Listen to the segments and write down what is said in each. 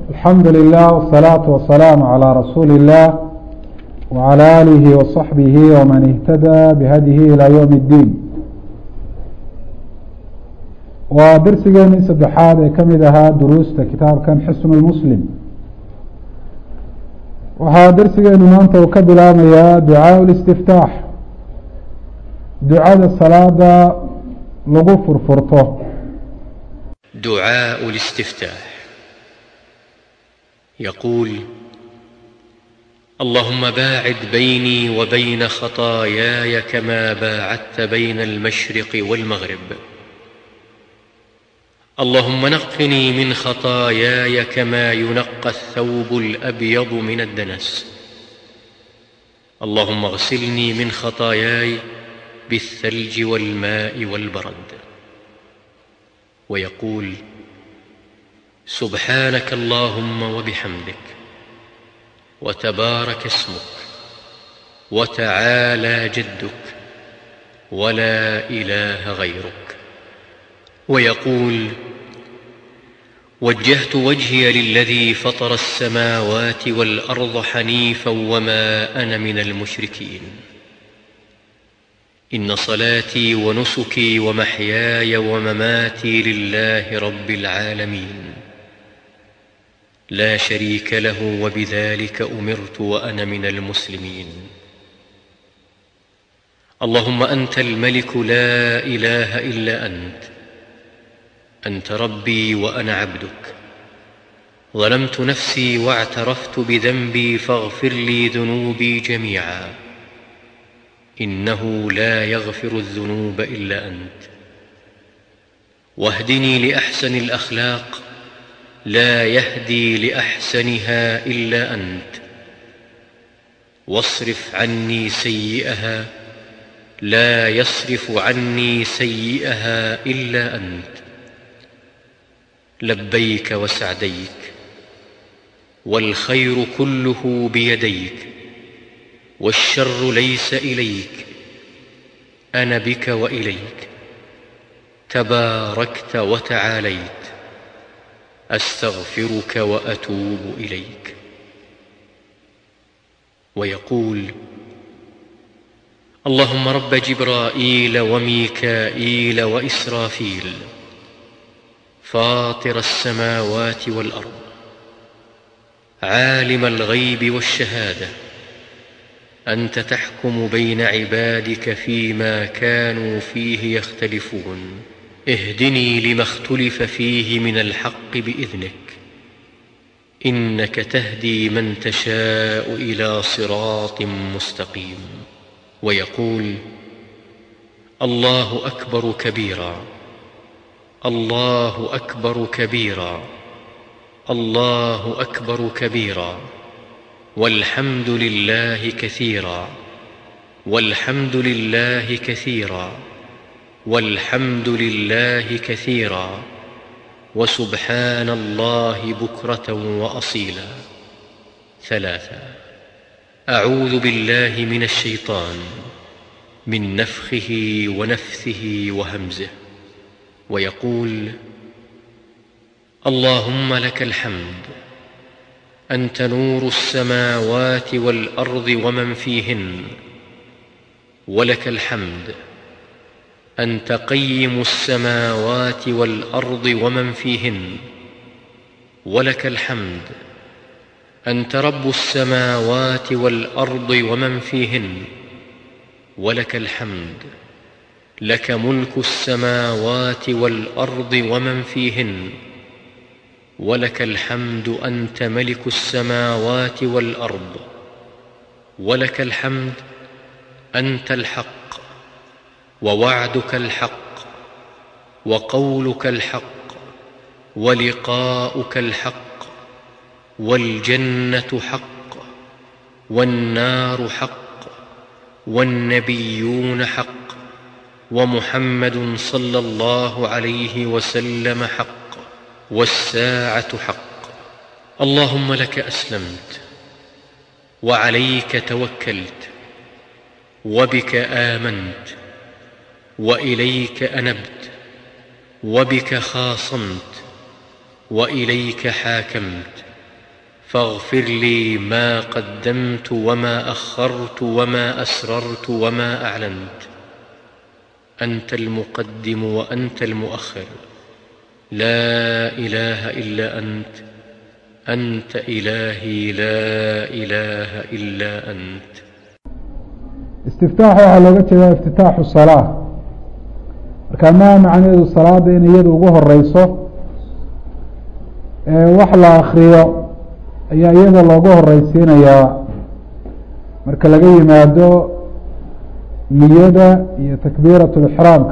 alxamdu lilah wsalaatu wasalaamu calaa rasuuli illah wcalى aalihi waصaxbihi wman ihtadaa bihadihi ilaa ywm اddiin waa darsigeenii saddexaad ee kamid ahaa duruusta kitaabkan xisn lmuslim waxaa darsigeenu maanta uu ka bilaamayaa ducaaء اlistiftaax ducada salaada lagu furfurto دعاء الاستفتاح يقول اللهم باعد بيني وبين خطاياي كما باعدت بين المشرق والمغرب اللهم نقني من خطاياي كما ينقى الثوب الابيض من الدنس اللهم اغسلني من خطاياي بالثلج والماء والبرد ويقول سبحانك اللهم وبحمدك وتبارك اسمك وتعالى جدك ولا اله غيرك ويقول وجهت وجهي للذي فطر السماوات والارض حنيفا وما انا من المشركين ان صلاتي ونسكي ومحياي ومماتي لله رب العالمين لا شريك له وبذلك امرت وانا من المسلمين اللهم انت الملك لا اله الا انت انت ربي وانا عبدك ظلمت نفسي واعترفت بذنبي فاغفر لي ذنوبي جميعا انه لا يغفر الذنوب الا انت واهدني لاحسن الاخلاق لا يهدي لاحسنها الا انت واصرف عني سيئها لا يصرف عني سيئها الا انت لبيك وسعديك والخير كله بيديك والشر ليس اليك انا بك واليك تباركت وتعاليت استغفرك واتوب اليك ويقول اللهم رب جبرائيل وميكائيل واسرافيل فاطر السماوات والارض عالم الغيب والشهاده انت تحكم بين عبادك فيما كانوا فيه يختلفون اهدني لما اختلف فيه من الحق باذنك انك تهدي من تشاء الى صراط مستقيم ويقول الله اكبر كبيرا الله اكبر كبيرا الله اكبر كبيرا والحمد لله كثيرا والحمد لله كثيرا والحمد لله كثيرا وسبحان الله بكره واصيلا ثلاثا اعوذ بالله من الشيطان من نفخه ونفثه وهمزه ويقول اللهم لك الحمد انت نور السماوات والارض ومن فيهن ولك الحمد انت قيم السماوات والارض ومن فيهن ولك الحمد انت رب السماوات والارض ومن فيهن ولك الحمد لك ملك السماوات والارض ومن فيهن ولك الحمد انت ملك السماوات والارض ولك الحمد انت الحق ووعدك الحق وقولك الحق ولقاؤك الحق والجنه حق والنار حق والنبيون حق ومحمد صلى الله عليه وسلم حق والساعه حق اللهم لك اسلمت وعليك توكلت وبك امنت واليك انبت وبك خاصمت واليك حاكمت فاغفر لي ما قدمت وما اخرت وما اسررت وما اعلنت انت المقدم وانت المؤخر لا اله الا انت انت الهي لا اله الا انت istiftaax waxaa looga jeedaa iftitaaxu salaa marka maa macnaheedu salaada in iyadu ugu horeyso wax la akriyo ayaa iyada loogu horeysiinayaa marka laga yimaado niyada iyo takbiirat lixraamka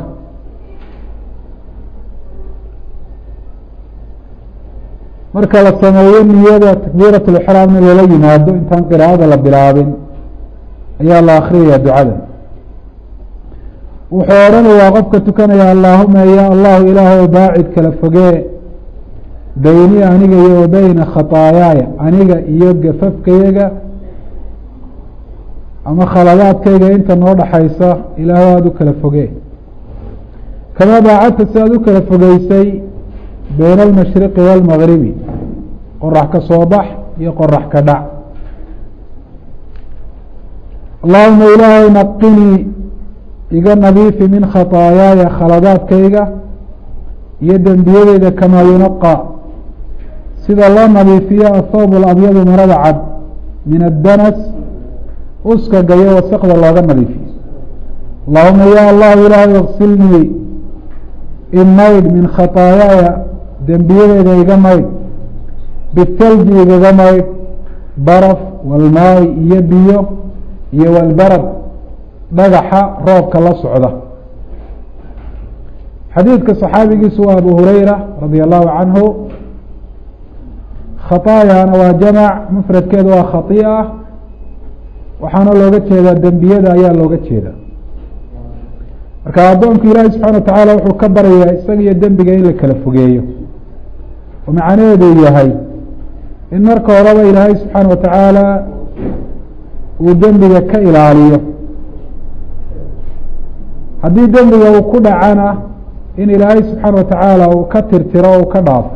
marka la sameeyo niyada takbiirat lixraamna lala yimaado intaan qiraa'ada la bilaabin ayaa la akriyaya ducada wuxuu odhanayaa qofka tukanaya allaahuma ya allahu ilaah baacid kala fogee beyni aniga iyo wa beyna khataayaaya aniga iyo gafafkayaga ama khaladaadkayga inta noo dhaxaysa ilaah aada u kala fogee kamaa baacadta si aada u kala fogeysay beyna almashriqi waalmagribi qorax ka soo bax iyo qorax ka dhac allahuma ilaahay naqinii iga nadiifi min khataayaaya khaladaadkayga iyo dembiyadeyda kamaa yunaqa sida loo nadiifiyo athawb alabyadu marada cad min addanas uskaga iyo wasaqda looga nadiifiyo allahuma ya allahu ilaahay iksilnii imaydh min khataayaaya dembiyadeyda iga maydh bithalji igaga maydh baraf walmaay iyo biyo iyo walbarad dhagaxa roobka la socda xadiidka صaxaabigiisu waa abu hurayra radi allahu canhu khaطaayana waa jamac mufradkeeda waa khaطi'a waxaana looga jeedaa dembiyada ayaa looga jeeda marka addoonku ilaahi subxana wa tacaala wuxuu ka baryayaa isaga iyo dembiga in la kala fogeeyo oo macnaheedu yahay in marka horeba ilaahay subxaana wa tacaala uu dembiga ka ilaaliyo haddii dembiga uu ku dhacana in ilaahay subxaana wa tacaala uu ka tirtiro o u ka dhaafo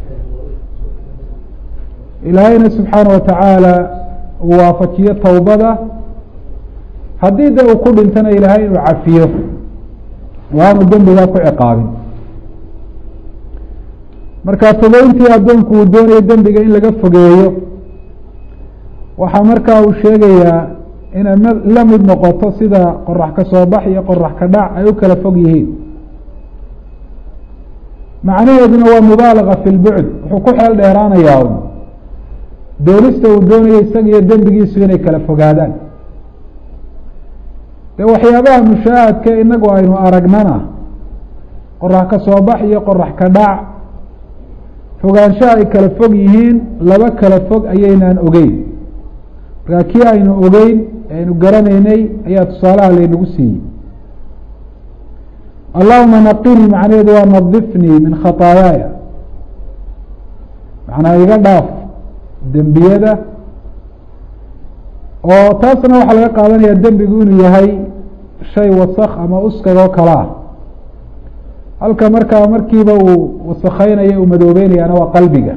ilaahayna subxaana wa tacaala uu waafajiyo towbada haddii de uu ku dhintana ilaahay inuu cafiyo oo aanu dembigaa ku ciqaabin marka fogeyntii addoonku uu doonayo dembiga in laga fogeeyo waxaa markaa uu sheegayaa inay la mid noqoto sida qorax ka soo bax iyo qorax ka dhac ay u kala fog yihiin macnaheeduna waa mubaalaga fi lbucd wuxuu ku xeel dheeraanayaa un doonista uu doonayo isaga iyo dembigiisu inay kala fogaadaan de waxyaabaha mushaahadka inagu aynu aragnana qorax ka soo bax iyo qorax ka dhac fogaanshaha ay kala fog yihiin laba kala fog ayaynaan ogeyn markaa kii aynu ogeyn aynu garanaynay ayaa tusaalaha laynagu siiyey allahuma naqinii macnaheedu waa nadifnii min khataayaaya macnaa iga dhaaf dembiyada oo taasna waxaa laga qaadanaya dembigu inuu yahay shay wasak ama uskag oo kale ah halka markaa markiiba uu wasakeynayo uu madoobeynayana waa qalbiga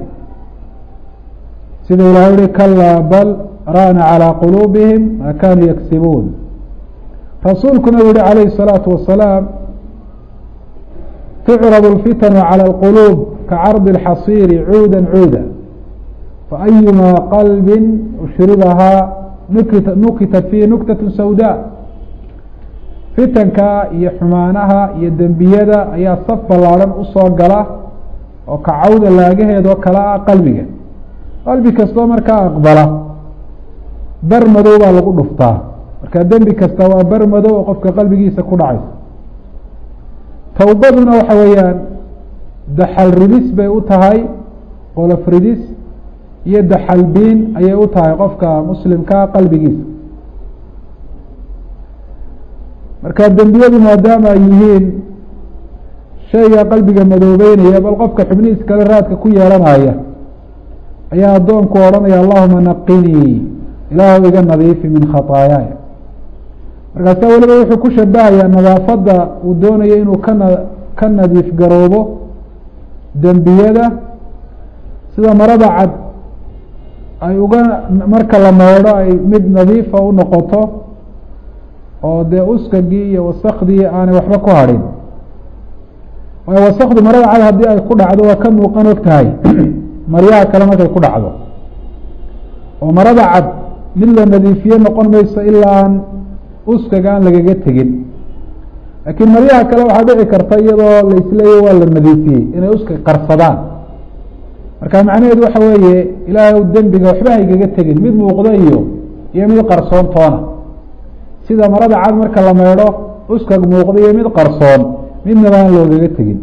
sida ilahay uhi kalaa bal rana calى quluubihim ma kanuu yagsibuun rasuulkuna u yihi calayhi الsalaatu wasalaam tucrad اlfitanu calى اlquluub kacardi اlxasiiri cuuda cuuda faأyuma qalbi ushribahaa nukita nukitat fiihi nuktaة sawda fitanka iyo xumaanaha iyo dembiyada ayaa saf ballaadhan usoo gala oo kacawda laagaheedoo kale ah qalbiga qalbi kastoo markaa aqbala bar madow baa lagu dhuftaa marka dembi kasta waa bar madow oo qofka qalbigiisa ku dhacaysa towbaduna waxa weeyaan daxal ridis bay u tahay qolof ridis iyo daxal biin ayay u tahay qofka muslimkaa qalbigiisa marka dembiyadu maadaama ay yihiin shayga qalbiga madoobeynaya bal qofka xubnihiis kale raadka ku yeelanaya ayaa addoonku odhanaya allahuma naqinii ilaahu iga nadiifi min khataayaaya markaasa weliba wuxuu ku shabahayaa nadaafadda uu doonayo inuu kana ka nadiif garoobo dembiyada sida marada cad ay uga marka la meedho ay mid nadiifa u noqoto oo dee uskagii iyo wasakdii aanay waxba ku hadhin waayo wasakdu marada cad haddii ay ku dhacdo waa ka muuqan og tahay maryaha kale markay ku dhacdo oo marada cad mid la nadiifiye noqon mayso ilaa aan uskaga aan lagaga tegin laakiin maryaha kale waxaa dhici karta iyadoo la isleeyahy waa la nadiifiyey inay uska qarsadaan marka macnaheedu waxa weeye ilaahay dembiga waxba haygaga tegin mid muuqdo iyo iyo mid qarsoon toona sida marada cad marka la meedho uskag muuqdo iyo mid qarsoon midnaba aan loogaga tegin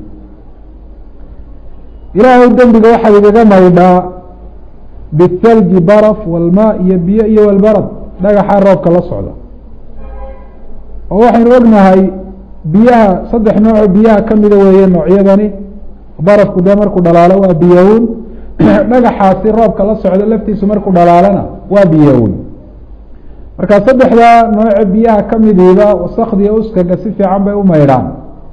ilaahay dembiga waxaad igaga maydhaa bithalji baraf walmaa iyo biyo iyo walbarad dhagaxa roobka la socda oo waxaynu ognahay biyaha saddex nooco biyaha kamida weeye noocyadani barafku dee markuu dhalaalo waa biyown dhagaxaasi roobka la socda laftiisu markuu dhalaalana waa biyown marka saddexdaa nooce biyaha kamidiiba wasakdiya uskaga si fiican bay u maydhaan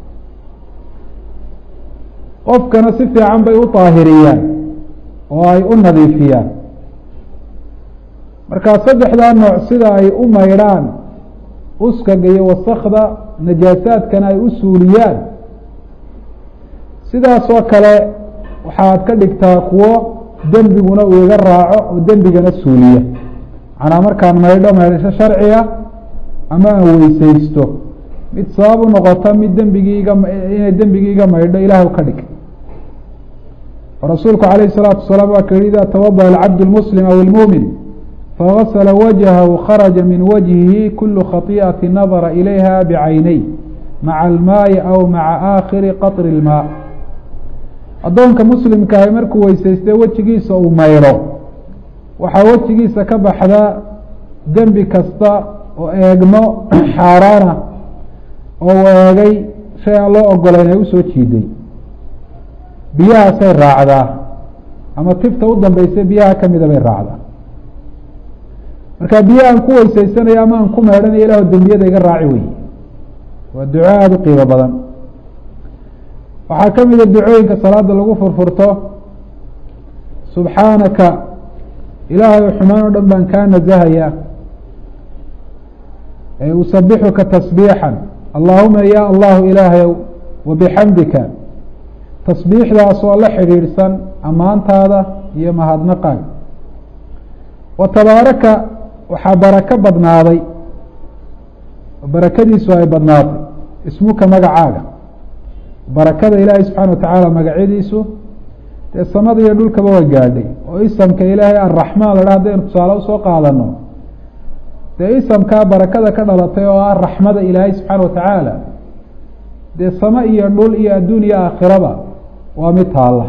qofkana si fiican bay u daahiriyaan oo ay u nadiifiyaan marka saddexdaa nooc sida ay u maydhaan uskaga iyo wasakda najaasaadkana ay u suuliyaan sidaasoo kale waxaad ka dhigtaa kuwo dembiguna uu iga raaco oo dembigana suuliya macnaa markaan maydho maydhasho sharciga ama aan weysaysto mid sabab u noqota mid dembigii iga inay dembigii iga maydho ilaah ka dhig rasuulku alayh الsalaatu wasalaam waa ka yihi ida tawadaأ alcabd اlmuslim aw اlmumin fagasla wajhahu kharaja min wajhihi kulu khatiئati nadara ilayha bcaynay maca almaayi aw maca aakhiri qaطri اlmaa addoonka muslimkaahi markuu weysaystay wejigiisa uu maydho waxaa wejigiisa ka baxda dembi kasta oo eegmo xaaraana oo eegay shay aan loo ogolayn ay usoo jiiday biyahaasay raacdaa ama tifta u dambeysay biyaha kamida bay raacdaa marka biyaha aan ku weysaysanayo ama aan ku meedhanayo ilaah dembiyada iga raaci wey waa duco aada u qiimo badan waxaa ka mida ducooyinka salaada lagu furfurto subxaanaka ilaahay xumaan o dhan baan kaa nasahaya usabixuka tasbiixan allahuma ya allahu ilaahayow wabixamdika tasbiixdaas oo la xidhiidhsan ammaantaada iyo mahadnaqaaga wa tabaaraka waxaa barako badnaaday barakadiisu ay badnaatay ismuka magacaaga barakada ilaahay subxaana wa tacaala magacyadiisu dee samada iyo dhulkaba waa gaadhay oo isamka ilaahay arraxmaan la dha hadaynu tusaale usoo qaadano dee isamkaa barakada ka dhalatay oo ah raxmada ilaahay subxaana wa tacaala dee samo iyo dhul iyo adduun iyo aakhiraba waa mid taalla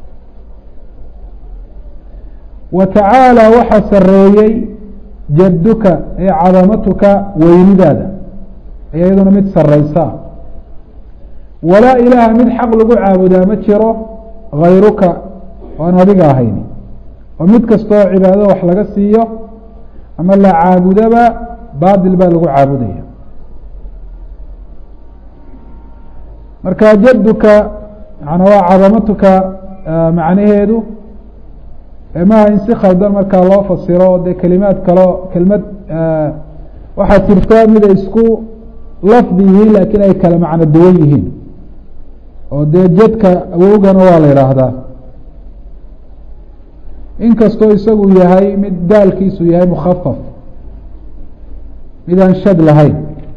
wa tacaala waxaa sareeyey jadduka ee cadamatuka weynidaada ayaa iyaduna mid sareysa walaa ilaaha mid xaq lagu caabudaa ma jiro hayruka oan adiga ahayn oo mid kastoo cibaadada wax laga siiyo ama la caabudaba baatil baa lagu caabudaya marka jadduka mana waa cadamatuka macnaheedu maha in si khaldan markaa loo fasiro dee kelimaad kaleo kelmad waxaa jirta mid ay isku lafdi yihiin laakiin ay kala macno duwan yihiin oo dee jadka awowgana waa la yidhaahdaa inkastoo isagu yahay mid daalkiisu yahay mukhafaf mid aan shad lahayn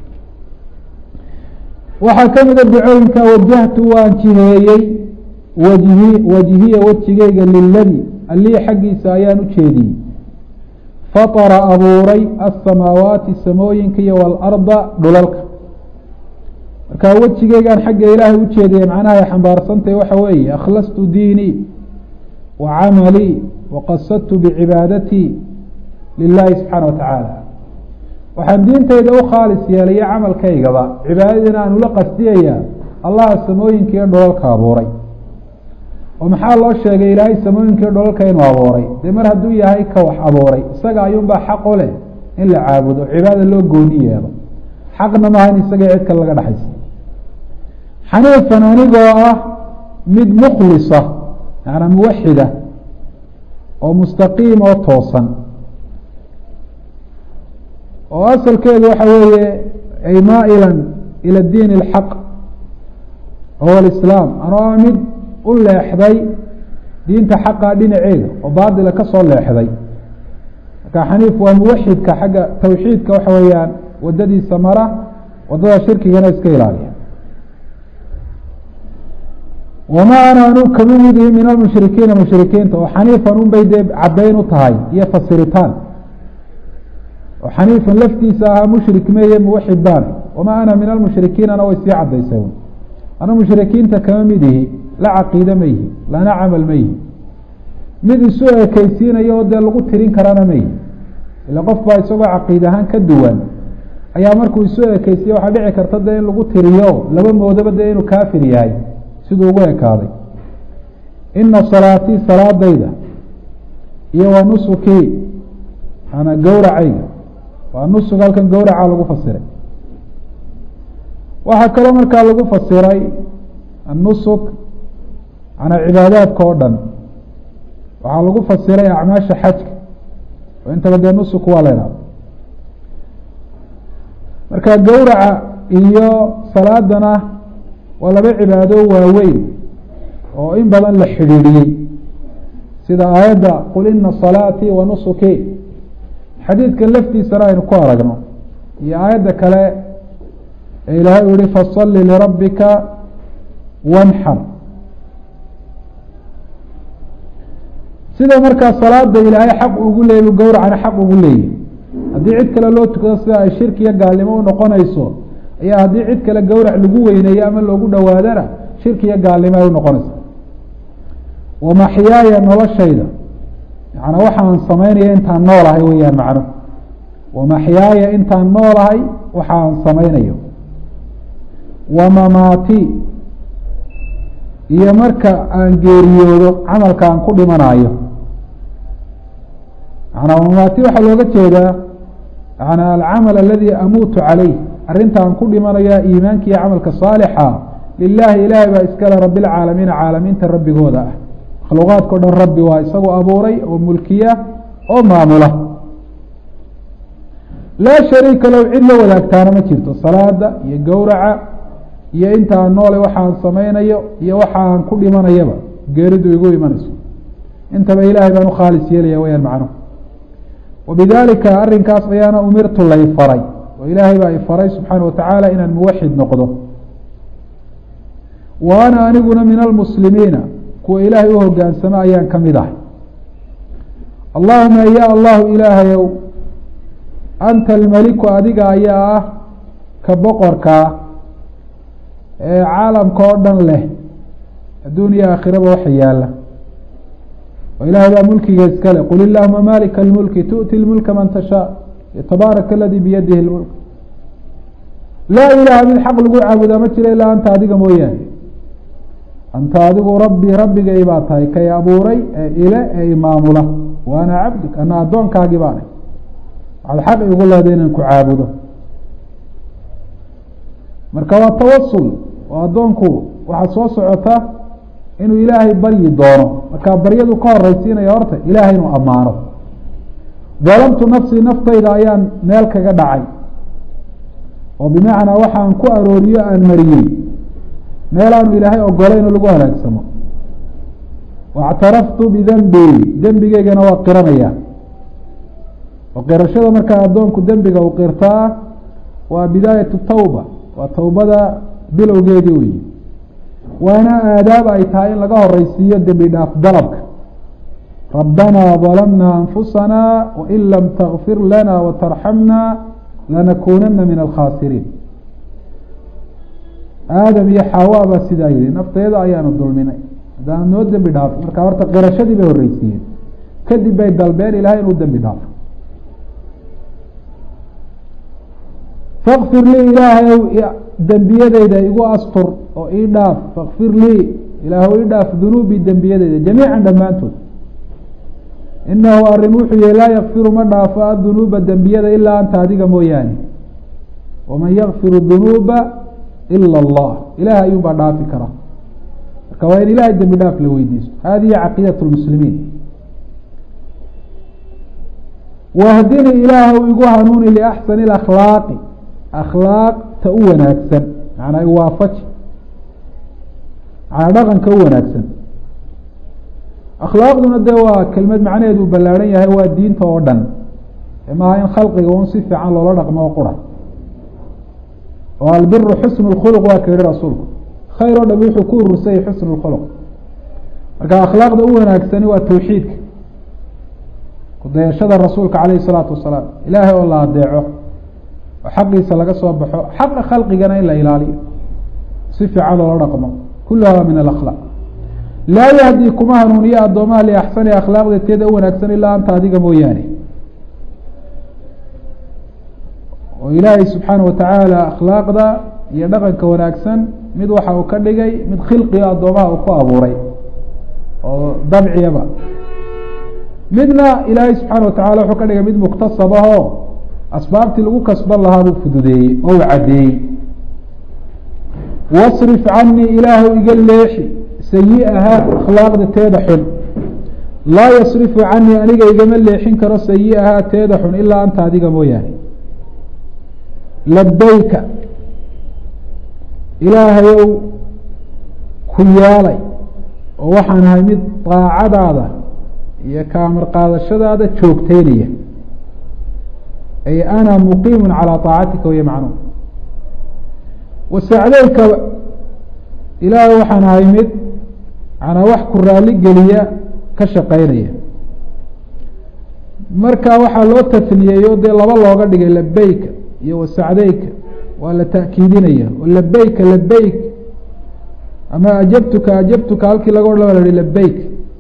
waxaa ka mida ducooyinka wajahtu waan jiheeyey wajhi wajhiya wejigeyga liladi allii xaggiisa ayaan u jeediyey fatara abuuray asamaawaati samooyinka iyo waalarda dhulalka marka wejigeygaan xagga ilaahay u jeediyay macnaha ay xambaarsantahy waxa weeye akhlastu diinii wa camalii waqasadtu bicibaadatii lilahi subxaana wa tacaala waxaan diintayda u khaalis yeelaya camalkaygaba cibaadadiina aan ula qasdiyaya allaha samooyinka iyo dholalka abuuray oo maxaa loo sheegay ilaahay samooyinka iyo dholalka inuu abuuray dee mar hadduu yahay ka wax abuuray isaga ayuunbaa xaq u leh in la caabudo cibaada loo gooni yeelo xaqna maaha in isaga cid kale laga dhexaysa xaniifan anigoo ah mid mukhlisa macanaa muwaxida oo mustaqiim oo toosan oo asalkeedu waxa weeye ay maa'ilan ila diin اlxaq wahuwa alislaam anoo ah mid u leexday diinta xaqa dhinaceeda oo baatila ka soo leexday marka xaniif waa muwaxidka xagga tawxiidka waxa weeyaan wadadiisa mara wadada shirkigana iska ilaaliya wamaa ana anu kama midihi min almushrikiina mushrikiinta oo xaniifan unbay dee caddayn u tahay iyo fasiritaan oo xaniifan laftiisa ahaa mushrik meye muwaxid baana wamaa ana min almushrikiinana way sii caddaysay anu mushrikiinta kama midihi la caqiide ma yihi lana camal ma yihi mid isu ekeysiinaya oo dee lagu tirin karana ma yihi ila qof baa isagoo caqiid ahaan ka duwan ayaa markuu isu ekeysiye waxaa dhici karta dee in lagu tiriyo laba moodaba dee inuu kaafir yahay siduu ugu ekaaday ina salaatii salaadayda iyo wa nusukii ana gowracayga waa nusuk halkan gowraca lagu fasiray waxaa kaloo markaa lagu fasiray annusuk manaa cibaadaadka oo dhan waxaa lagu fasiray acmaasha xajka oo intaba dee nusuk waa la idhahda marka gowraca iyo salaadana waa laba cibaado waaweyn oo in badan la xidhiidhiyey sida aayadda qul ina salaatii wa nusuki xadiidkan laftiisana aynu ku aragno iyo aayadda kale ee ilaahay u yihi fasalli lirabbika wanxar sida markaa salaada ilaahay xaq ugu leeyay gowracana xaq ugu leeyahy haddii cid kale loo tukado sida ay shirki iyo gaalnimo unoqonayso ayaa haddii cid kale gowrac lagu weyneeyo ama loogu dhowaadana shirki iyo gaalnimo ay unoqonaysa wamaxyaaya noloshayda yaana waxaan samaynaya intaan noolahay weyaan macno wamaxyaaya intaan noolahay waxaan samaynayo wamamaati iyo marka aan geeriyoodo camalka aan ku dhimanayo manaa wamamaati waxaa looga jeedaa yana alcamal aladi amuutu calayh arrinta aan ku dhimanaya iimaanka iyo camalka saalixa lilahi ilaahay baa iskale rabi lcaalamiina caalamiinta rabbigooda ah makhluuqaadka o dhan rabbi waa isagoo abuuray oo mulkiya oo maamula laa shariika low cid la wadaagtaana ma jirto salaada iyo gowraca iyo inta aan noole waxaan samaynayo iyo waxa aan ku dhimanayaba geeridu igu imanayso intaba ilaahay baan ukhaalis yeelaya wayaan macnuhu wabidalika arrinkaas ayaana umirtu lay faray oo ilaahay baa i faray subxaana watacaala inaan muwaxid noqdo wa ana aniguna min almuslimiina kuwa ilaahay u hogaansamo ayaan ka mid ahay allahuma ya allahu ilaahayow anta almeliku adiga ayaa ah ka boqorkaa ee caalamka oo dhan leh adduun iyo aakhiraba waxa yaala oo ilaahay baa mulkiga iska leh qul illahuma malika almulki tu'ti lmulka man tashaa tabaaraka aladii biyadihi lmulk laa ilaaha mid xaq lagu caabudaa ma jiro ilaa anta adiga mooyaane anta adigu rabbi rabbigay baa tahay kay abuuray ee ile ee imaamula wa ana cabdik ana addoonkaagii baanay waxaad xaq igu leeday inaan ku caabudo marka waa tawasul oo addoonku waxaad soo socota inuu ilaahay baryi doono markaa baryadu ka horeysiinaya horta ilaahay inuu ammaano dalamtu nafsii naftayda ayaan meel kaga dhacay oo bimacnaa waxaan ku arooriyo aan mariyey meelaanu ilaahay ogolayn oo lagu halaagsamo waاctaraftu bidenbii dembigeygana waa qiranaya oo qirashada markaa addoonku dembiga uu qirtaa waa bidaayatu tawba waa tawbada bilowgeedii weyi waana aadaab ay tahay in laga horeysiiyo dembi dhaaf dalabka rabbanaa ظalamna anfusana wain lam takfir lana watarxamna lanakunana min alkhaasiriin aadam iyo xawa baa sidaa yihi nafteeda ayaanu dulminay haddaan noo dembi dhaafo marka horta qirashadii bay horeysiiyeen kadib bay dalbeen ilahay inuu dembi dhaafo fakfir lii ilaahayow dembiyadeyda igu astur oo ii dhaaf fakfir lii ilaahw ii dhaaf dunuubii dembiyadeyda jamiican dhammaantood inahu arrin wuxuu yihi laa yakfiru ma dhaafo adunuuba dembiyada ilaa anta adiga mooyaane waman yakfiru dunuuba ila allah ilaah ayuun baa dhaafi kara marka waa in ilahay dembi dhaaf la weydiisto hadihi caqiidat lmuslimiin wahdini ilaahw igu hanuuni liaxsani akhlaaqi akhlaaqta u wanaagsan macnaa iwaafaji macnaa dhaqanka u wanaagsan akhlaaqduna dee waa kelmad macnaheedu ballaarhan yahay waa diinta oo dhan maaha in khalqiga un si fiican loola dhaqmo oo qura oo albiru xusnu lkhuluq waa ka yihi rasuulku khayr oo dham wuxuu ku urursayay xusnu lkhuluq marka akhlaaqda u wanaagsani waa tawxiidka kudayashada rasuulka calayhi salaatu wasalaam ilaahay oo la adeeco oo xaqiisa laga soo baxo xaqa khalqigana in la ilaaliyo si fiican loola dhaqmo kuluhaa min alakhlaaq laa yahdi kuma hanuuniyo addoomaha liaxsani akhlaaqda teeda u wanaagsan ilaa anta adiga mooyaane oo ilaahay subxaana watacaala akhlaaqda iyo dhaqanka wanaagsan mid waxa uu ka dhigay mid khilqiga addoomaha uu ku abuuray oo dabciyaba midna ilaahay subxaana watacala wuxuu ka dhigay mid muktasab ahoo asbaabtii lagu kasban lahaa buu fududeeyey oo uu caddeeyey wasrif canii ilaahu iga leexi sayi-aha akhlaaqda teeda xun laa yasrifu canii aniga igama leexin karo sayi-ahaa teeda xun ilaa anta adiga mooyaane labayka ilaahayow ku yaalay oo waxaan ahay mid daacadaada iyo kaamar qaadashadaada joogteynaya ay ana muqiimu calaa طaacatika way macnuum wasacdeyka ilaahay waxaan ahay mid manaa wax ku raali geliya ka shaqeynaya marka waxaa loo tasniyeeyo dee laba looga dhigay labeyka iyo wasacdeyka waa la ta'kiidinaya oo labeyka labeyk ama ajabtuka ajabtuka halkii laga odhan la hi labeyk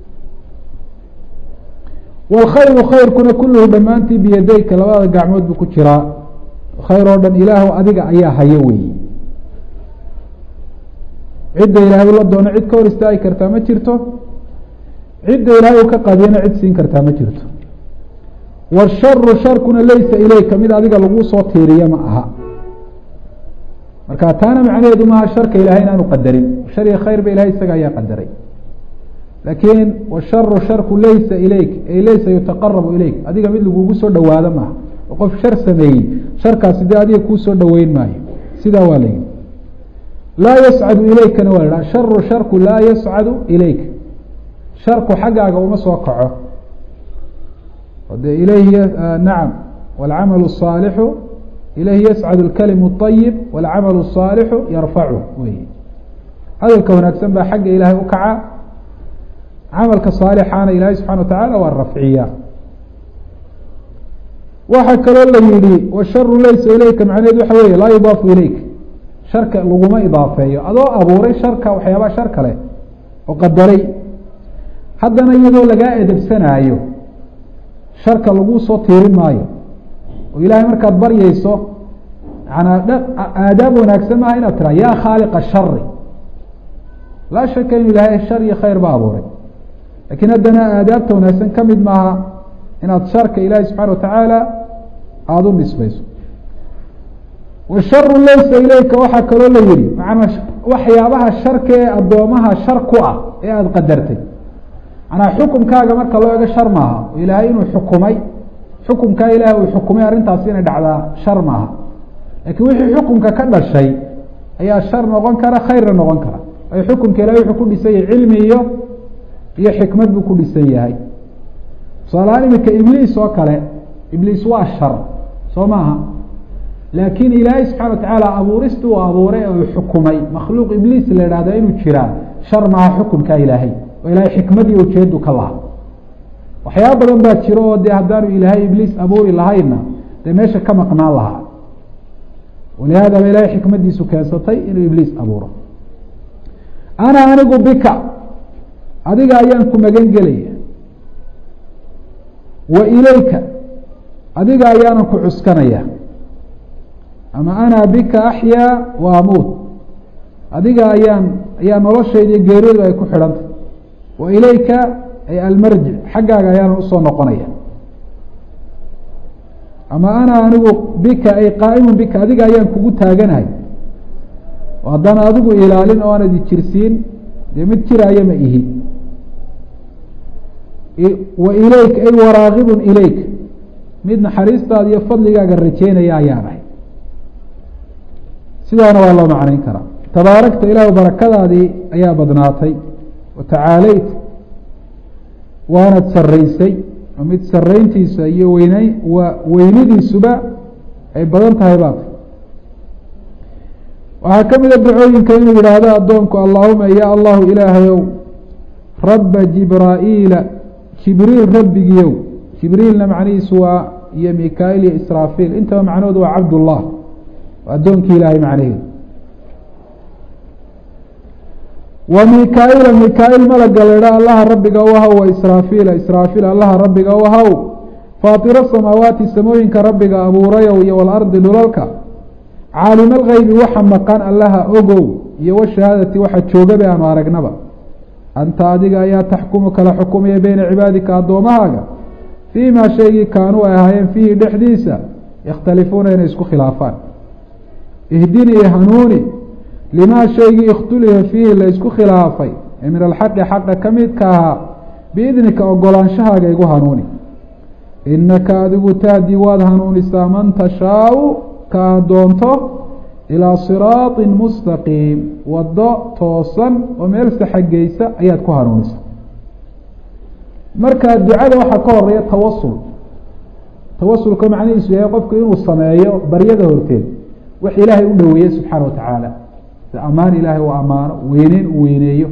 wاlkhayru khayrkuna kuluhu dhammaantii biyadeyka labada gacmood buu ku jiraa khayr oo dhan ilaahu adiga ayaa hayo weyi cidda ilaahay la doono cid ka hor istaagi kartaa ma jirto cidda ilaahay u ka qadiyana cid siin kartaa ma jirto washaru sharkuna laysa ilayka mid adiga lagu soo tiiriya ma aha marka taana macnaheedu maaha sharka ilahay inaanu qadarin shar iyo khayr ba ilahay isaga ayaa qadaray laakiin washaru sharku laysa ilayk ay laysa yutaqarabu ilayk adiga mid lagugu soo dhawaado maaha oo qof shar sameeyey sharkaasi dee adiga kuu soo dhaweyn maayo sidaa waa la yihi laa yascadu ilaykana waa la sharu sharku laa yascadu ilayk sharku xaggaaga uma soo kaco de ilayhi nacam wاlcamalu الصaalixu ilayhi yascad اlkalimu الطayib wاlcamalu الصaalixu yarfacu wey hadalka wanaagsan baa xagga ilaahay u kaca camalka saalixaana ilaahay subxana wa tacaala waa rafciya waxaa kaloo la yihi washaru laysa ilayka macnaheed waxa weeye laa yudaafu ilayk sharka laguma idaafeeyo adoo abuuray sharka waxyaabaa shar kale oo qadaray haddana iyadoo lagaa edebsanaayo sharka laguu soo tiirin maayo oo ilaahay markaad baryeyso manaa aadaab wanaagsan maaha inaad tiraa yaa khaaliqa shari laa shaka inu ilaahay shar iyo khayr ba abuuray lakiin haddana aadaabta wanaagsan ka mid maaha inaad sharka ilaahay subxana watacaala aada u nisbayso washaru laysa ilayka waxaa kaloo la yihi macanaa waxyaabaha sharka ee addoomaha shar ku ah ee aada qadartay manaa xukumkaaga marka loo ego shar maaha oo ilaahay inuu xukumay xukumkaa ilahay uu xukumay arrintaasi inay dhacdaa shar maaha laakiin wixii xukumka ka dhashay ayaa shar noqon kara khayrna noqon kara ay xukumka ilahay wuxuu ku dhisan yahay cilmi iyo iyo xikmad buu ku dhisan yahay tusaalahaan iminka ibliis oo kale ibliis waa shar soo maaha laakiin ilaahay subxana watacaala abuurista uu abuuray uu xukumay makhluuq ibliis la idhahda inuu jiraa shar maaha xukumkaa ilaahay oo ilahay xikmadii ujeedu ka laha waxyaaba badan baa jiro oo dee haddaanu ilaahay ibliis abuuri lahayna dee meesha ka maqnaan lahaa walihaada ba ilahay xikmadiisu keensatay inuu ibliis abuuro ana anigu bika adiga ayaan ku magan gelaya wa ilayka adiga ayaanan ku cuskanaya ama ana bika axyaa wa amuut adiga ayaan ayaa noloshayda geeridu ay ku xidhantay wa ilayka ay almarjic xaggaaga ayaanan usoo noqonaya ama ana anigu bika ay qaa'imun bika adiga ayaan kugu taaganahay oo haddana adigu ilaalin oo aanad ijirsiin dee mid jiraayo ma ihi wa ilayk ay waraagibun ilayk mid naxariistaada iyo fadligaaga rajeynaya ayaan ahay sidaana waa loo macnayn karaa tabaarakta ilaahu barakadaadii ayaa badnaatay wa tacaaleyt waanad saraysay oo mid sarayntiisa iyo weyney wa weynidiisuba ay badan tahay baat waxaa ka mida dacooyinka inuu yidhaahdo addoonku allaahuma ya allahu ilaahayow rabba jibraa'iila jibriil rabbigiyow jibriilna macnihiisu waa iyo mika-il iyo israafiil intaba macnahoodu waa cabdullah waa addoonkii ilaahay macnaheedu wa mika-ila mika-il malaga la idhaa allaha rabbiga u ahaw wa israafiila israafiil allaha rabbiga u ahaw faatiro samaawaati samooyinka rabbiga abuurayow iyo walardi dhulalka caalima algeybi waxa maqan allaha ogow iyo washahaadati waxa joogabe aanu aragnaba anta adiga ayaa taxkumu kala xukumaya beyna cibaadika addoommahaaga fii maa shaygii kaanuu ay ahaayeen fiihi dhexdiisa yakhtalifuuna inay isku khilaafaan ihdinii hanuuni limaa shaygii ikhtulifa fiihi la ysku khilaafay ee min alxaqi xaqa ka midka ahaa biidnika ogolaanshahaaga igu hanuuni inaka adigu tahdi waad hanuunisaa man tashaau ka aad doonto ilaa siraaطi mustaqiim waddo toosan oo meel saxageysa ayaad ku hanuunisa marka ducada waxaa ka horeeya tawasul tawasulka macnihiisu yahay qofku inuu sameeyo baryada horteed wax ilaahay u dhoweeye subxaana watacaala ammaan ilaahay uu ammaano weyneyn uu weyneeyo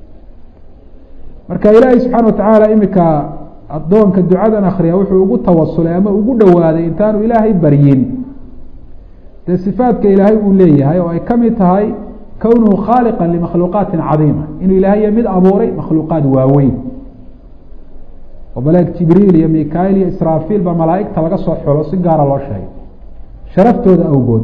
marka ilaahay subxaana watacaala imika addoonka ducadan akriya wuxuu ugu tawasulay ama ugu dhowaaday intaanu ilaahay baryin dee sifaadka ilaahay uu leeyahay oo ay ka mid tahay kownuhu khaaliqa limakhluuqaatin cadiima inuu ilaahay mid abuuray makhluuqaad waaweyn oo baleeg jibriil iyo mika-il iyo israafiil baa malaa'igta laga soo xulo si gaara loo sheegay sharaftooda awgood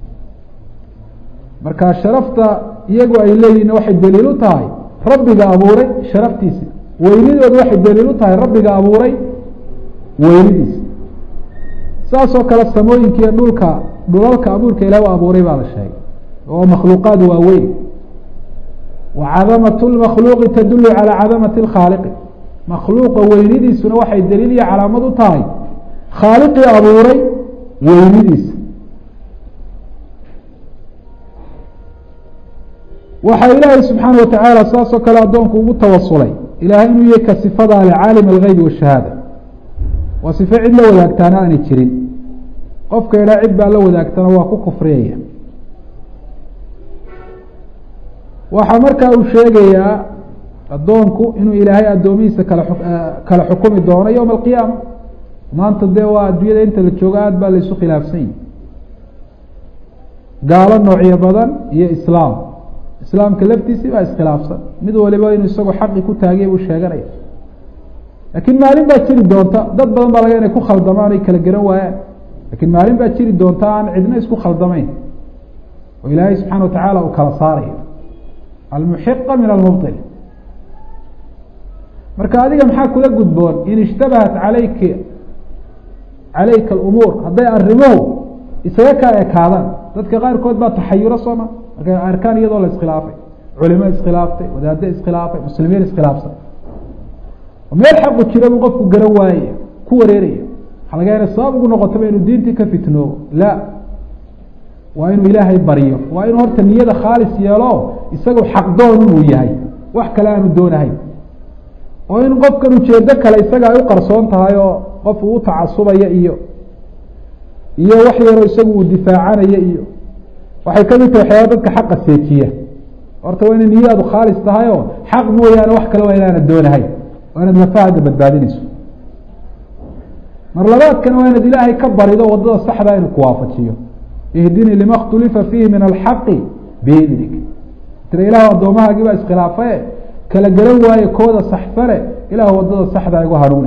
marka sharafta iyagu ay leeyihin waxay daliil u tahay rabbiga abuuray sharaftiisi weynidooda waxay daliil u tahay rabbiga abuuray weynidiisa saasoo kale samooyinka iyo dhulka dhulalka abuurka ilaah u abuuray baa la sheegay oo makhluuqaad waaweyn wa cadamatu lmakhluuqi tadulu calaa cadamati lkhaaliqi makhluuqa weynidiisuna waxay daliil iyo calaamad u tahay khaaliqii abuuray weynidiisa waxaa ilaahay subxaana watacaala saasoo kale addoonku ugu tawasulay ilaahay inuu yahay ka sifadaa le caalim algeybi washahaada waa sifo cid la wadaagtaana aanay jirin qofka idhaa cid baa la wadaagtana waa ku kufriyaya waxaa markaa uu sheegayaa addoonku inuu ilaahay addoomihiisa kala kala xukumi doono yowma alqiyaama maanta dee waa adduunyada inta la joogo aada baa laysu khilaafsan yihi gaalo noocyo badan iyo islaam islaamka laftiisii baa iskhilaafsan mid waliba inuu isagoo xaqi ku taagay buu sheeganaya laakiin maalin baa jiri doonta dad badan baa laga inay ku khaldamaan ay kala garan waayaan lakiin maalin baa jiri doonta aan cidna isku khaldamayn oo ilaahay subxana watacaala uu kala saarayo almuxiqa min almubطil marka adiga maxaa kula gudboon in ishtabahat alayki calayka alumuur hadday arrimuhu isaga kaa ekaadaan dadka qaarkood baa taxayuro sooma markay arkaan iyadoo la iskhilaafay culimo iskhilaaftay wadaado iskhilaafay muslimiin iskhilaafsan meel xaqu jira buu qofku garan waayaya ku wareeraya waxaa laga yana sabab ugu noqotaba inuu diintii ka fitnoobo la waa inuu ilaahay baryo waa inuu horta niyada khaalis yeelo isagu xaqdoon inuu yahay wax kale aanu doonahayn oo in qofkan ujeedo kale isaga ay u qarsoon tahay oo qof uu utacasubaya iyo iyo wax yaroo isagu uu difaacanaya iyo waxay kamid tahay waxyaaba dadka xaqa seejiya horta waa inay niyadaadu khaalis tahay oo xaq mooyaane wax kale waa inaana doonahayn waa inaad nafahada badbaadinayso mar labaadkana waa inaad ilaahay ka barido wadada saxda inuu kuwaafajiyo ihdinii lima khtulifa fiihi min alxaqi biidnik tira ilah addoomahaagii baa iskhilaafaye kala garan waaye kooda saxsane ilah wadada saxdaa igu hanuuni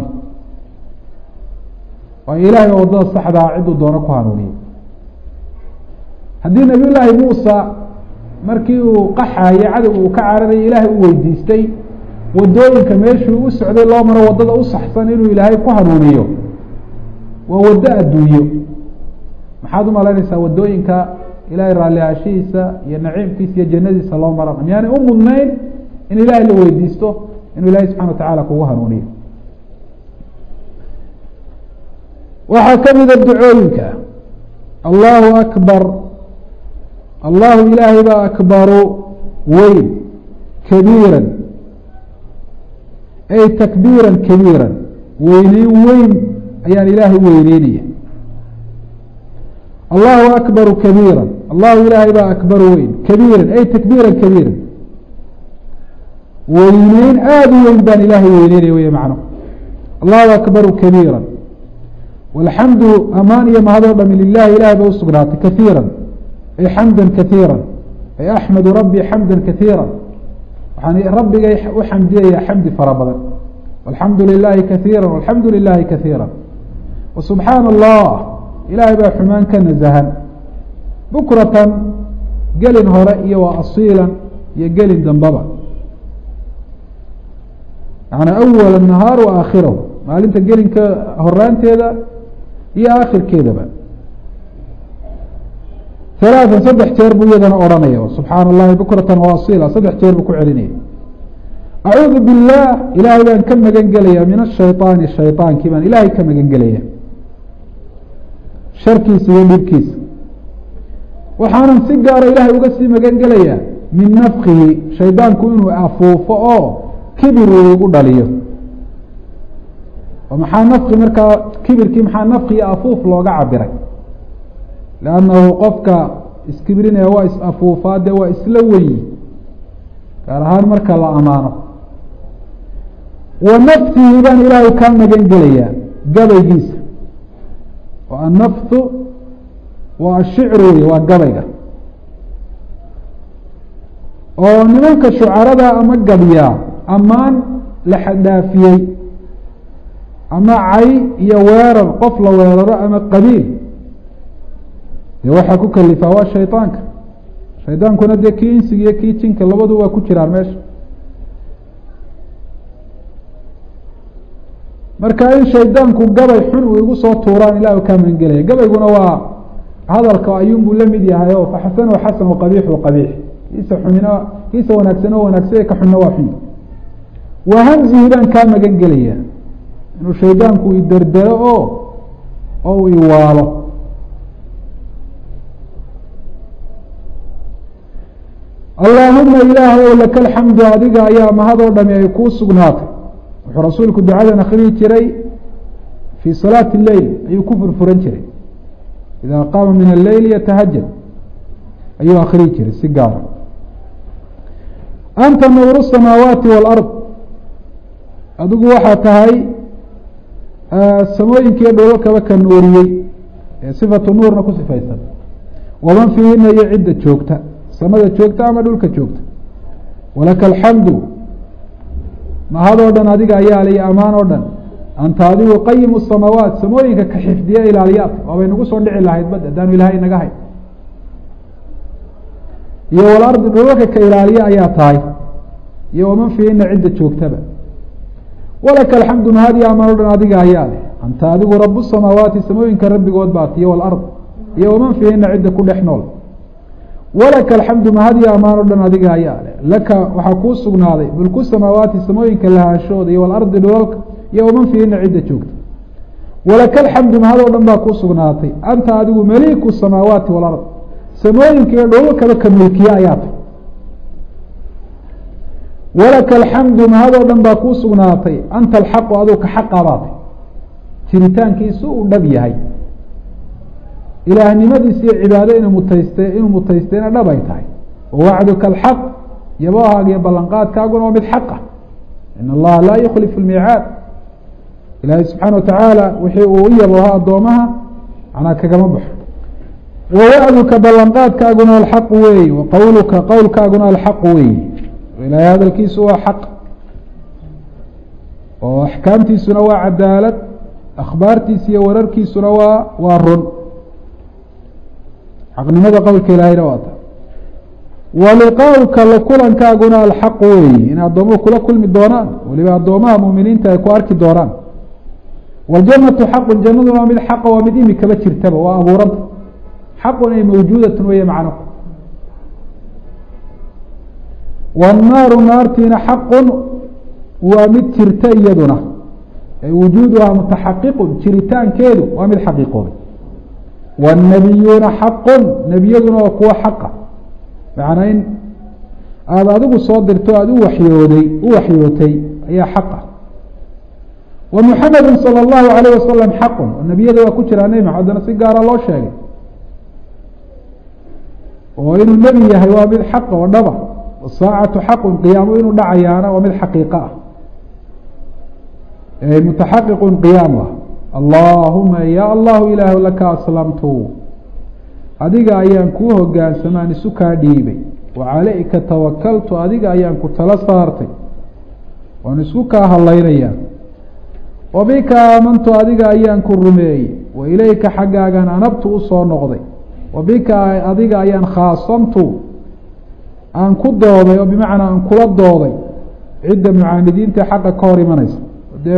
waayo ilahay baa wadada saxdaa ciduu doono ku hanuuniye haddii nabiy llaahi muusa markii uu qaxaye cadowga uu ka cararayay ilaahay u weydiistay wadooyinka meeshuu u socday loo maro wadada u saxsan inuu ilaahay ku hanuuniyo waa waddo adduunyo maxaad umalaynaysaa wadooyinka ilaahay raallihaashihiisa iyo naciimkiisa iyo jannadiisa loo marana miyaanay u mudnayn in ilaahay la weydiisto inuu ilahay subxana wa tacaala kugu hanuuniyo waxaa ka mida ducooyinka allahu akbar allahu ilaahay baa akbaru weyn kabiira ay takbiira kabiira weyneyn weyn ayaan ilaahay weyneynaya allahu akbaru kabiira allahu ilaahay baa akbaru weyn kabiira ay takbiira kabiira weyneyn aada u weyn baan ilaahay weyneynaya wey macno allahu akbaru kabiira walxamdu amaan iyo mahadoo dhami lilahi ilahay bay usugnaatay kaiira ay xamda kaiira ay axmadu rabbii xamda kaiira waxaan rabbigay u xamdiyaya xamdi fara badan walxamdu lilahi kaiira walxamdu lilahi kaiira wasubxaana allah ilaahay baa xumaan ka nasahan bukratan gelin hore iyo waa asiilan iyo gelin dambaba yani awala nahaar wa aakhirahu maalinta gelinka horaanteeda iyo aakhirkeedaba alaatan saddex jeer buu iyadana odhanaya subxaana allahi bukratan wa asiila saddex jeer buu ku celinaya acuudu billaah ilaahay baan ka magan gelaya min ashayطaani shayطaankii baan ilaahay ka magan gelaya sharkiisa iyo dhibkiisa waxaanan si gaara ilaahay uga sii magan gelaya min nafkihi shaydaanku inuu afuufo oo kibir uu igu dhaliyo oo maxaa nafki markaa kibirkii maxaa nafki iyo afuuf looga cabiray lannahu qofka iskibrinaya waa is afuufaa dee waa isla weyi gaar ahaan marka la amaano wa naftihi baan ilaahay kaa magan gelayaa gabaygiisa oo annaftu waa ashicru wey waa gabayga oo nimanka shucarada ama gabyaa ammaan la xadhaafiyey ama cay iyo weerar qof la weeraro ama qabiil dee waxaa ku kalifaa waa shaydaanka shaydaankuna dee kii insiga iyo kii jinka labadu waa ku jiraan meesha marka in shaydaanku gabay xun uu igu soo tuuraan ilah kaa magangelaya gabayguna waa hadalka ayuun buu la mid yahay o faxasanu xasan qabiixu qabiix kiisa xumina kiisa wanaagsan oo wanaagsan ka xunna waa xun wa hamzihi baan kaa magan gelaya inuu shaydaanku iderdero oo oo u iwaalo allaahuma ilaahay ow laka alxamdu adiga ayaa mahadoo dhami ay kuu sugnaatay wuxuu rasuulku ducadan akriyi jiray fii salaati leyl ayuu ku furfuran jiray idaa qaama min alleyl yatahajad ayuu akriyi jiray si gaara anta nuuru samaawaati waalard adigu waxaa tahay samooyinkiiyo dholalkaba ka nuuriyey ee sifatu nuurna ku sifaysan waman fiihina iyo cidda joogta samada joogta ama dhulka joogta walaka alxamdu mahadoo dhan adiga ayaa lay amaan oo dhan anta adigu qayimu samaawaat samooyinka ka xifdiya ilaaliyaad waabay nagu soo dhici lahayd bad haddaanu ilaahay naga hay iyo walardi dhulalka ka ilaaliya ayaa tahay iyo waman fiihina cidda joogtaba walaka alxamdu mahad iyo amaan o dhan adiga ayaa leh anta adigu rabu samaawaati samooyinka rabbigood baat iyo walard iyo waman fiihina cidda ku dhex nool walaka alxamdu mahad iyo amaan o dhan adiga ayaa leh laka waxaa kuu sugnaaday mulku samaawaati samooyinka lahaashooda iyo walardi dhulalka iyo waman fiihina cidda joogta walaka alxamdu mahad oo dhan baa kuu sugnaatay anta adigu maliiku samaawaati walard samooyinka iyo dhulalkaba ka mulkiye ayaa tay walaka alxamdu mahad oo dhan baa kuu sugnaatay anta alxaqu aduu ka xaqa baatay jiritaankiisu uu dhab yahay ilaahnimadiisa iyo cibaado inuu mutayste inuu mutaystayna dhab ay tahay wawacduka alxaq yabahaaga iyo ballanqaadkaaguna waa mid xaqa in allaha laa yukhlifu lmiicaad ilaahay subxaana watacaala wixii uu u yaboha addoomaha manaa kagama baxo wawacduka ballanqaadkaaguna alxaqu weeye wa qowluka qowlkaaguna alxaqu weeye ilaahay hadalkiisu waa xaq oo axkaamtiisuna waa cadaalad akhbaartiisa iyo wararkiisuna waa waa run xaqnimada qowlka ilaahayna waa ta waliqaauka la kulankaaguna alxaqu weeye in addoomuhu kula kulmi doonaan weliba addoomaha muminiinta ay ku arki doonaan wاljanatu xaqun jannaduna waa mid xaqa waa mid imikaba jirtaba waa abuuranta xaqun ay mawjuudatun weeye macno wاnnaaru naartiina xaqun waa mid jirta iyaduna wujuuduhaa mutaxaqiqun jiritaankeedu waa mid xaqiiqoobay wاnnabiyuuna xaqun nebiyaduna waa kuwa xaqa macnaa in aada adigu soo dirto aada u waxyooday u waxyootay ayaa xaqa wa muxamedu salى اllahu alayh wasalam xaqun nebiyada waa ku jiraa nebi maxamed haddana si gaara loo sheegay oo inuu nebi yahay waa mid xaqa oo dhaba saacatu xaqun qiyaamo inuu dhacayaana waa mid xaqiiqo ah mutaxaqiqun qiyaam ah allaahuma ya allahu ilaahu laka aslamtu adiga ayaan kuu hogaansamaan isu kaa dhiibay wa calayka tawakaltu adiga ayaan ku tala saartay waan isku kaa hadlaynayaa wa bika aamantu adiga ayaan ku rumeeyey wa ilayka xaggaagan anabtu usoo noqday wa bika adiga ayaan khaasamtu aan ku dooday oo bimacnaa aan kula dooday cidda mucaanidiinta xaqa ka hor imanaysa dee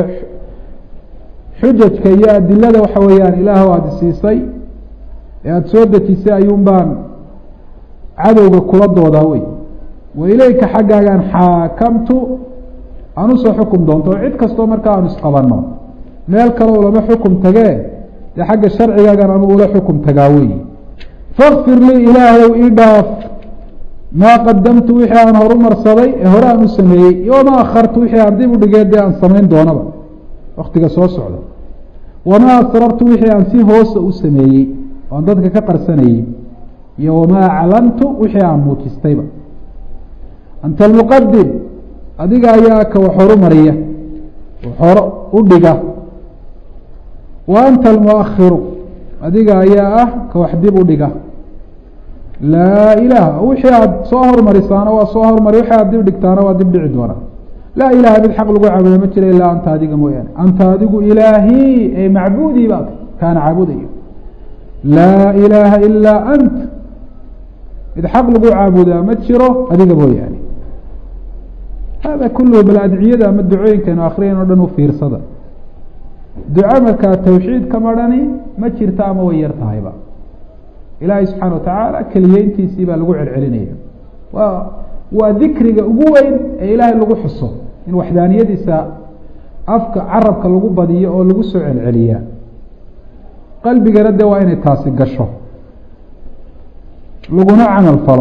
xujajka iyo adilada waxa weeyaan ilaahw aada siisay ee aada soo dejisay ayuun baan cadowga kula doodaa wey wa ilayka xaggaagaan xaakamtu aan usoo xukum doonto oo cid kastoo markaa aanu isqabanno meel kaleo lama xukum tagee dee xagga sharcigaagan anugu ula xukum tagaa wey fakfir lii ilaahayow ii dhaaf maa qadamtu wixii aan horu marsaday ee hore aan u sameeyey iyo wamaa akhartu wixii aan dib u dhigee dee aan samayn doonaba waktiga soo socda wamaa asrartu wixii aan si hoosa u sameeyey oo aan dadka ka qarsanayey iyo wamaa aclantu wixii aan muujistayba anta almuqadim adiga ayaa ka wax horu mariya wax horo u dhiga wa anta almuakhiru adiga ayaa ah ka wax dib u dhiga laa ilaaha wixii aada soo hormarisaana waa soo hormari wixii aad dib dhigtaana waa dib dhici doonaa laa ilaha mid xaq lagu caabuda ma jira ilaa anta adiga mooyaane anta adigu ilaahii ee macbuudii baad kaana caabudayo laa ilaaha ilaa ant mid xaq lagu caabudaa ma jiro adiga mooyaane hada kulluhu bal adciyada ama ducooyinkaynu akriyan o dhan u fiirsada duco markaa tawxiid ka marhani ma jirta ama way yar tahayba ilaahay subxaana watacaala keliyeyntiisii baa lagu celcelinaya waa waa dikriga ugu weyn ee ilaahay lagu xuso in waxdaaniyadiisa afka carabka lagu badiyo oo lagu soo celceliyaa qalbigana de waa inay taasi gasho laguna camal falo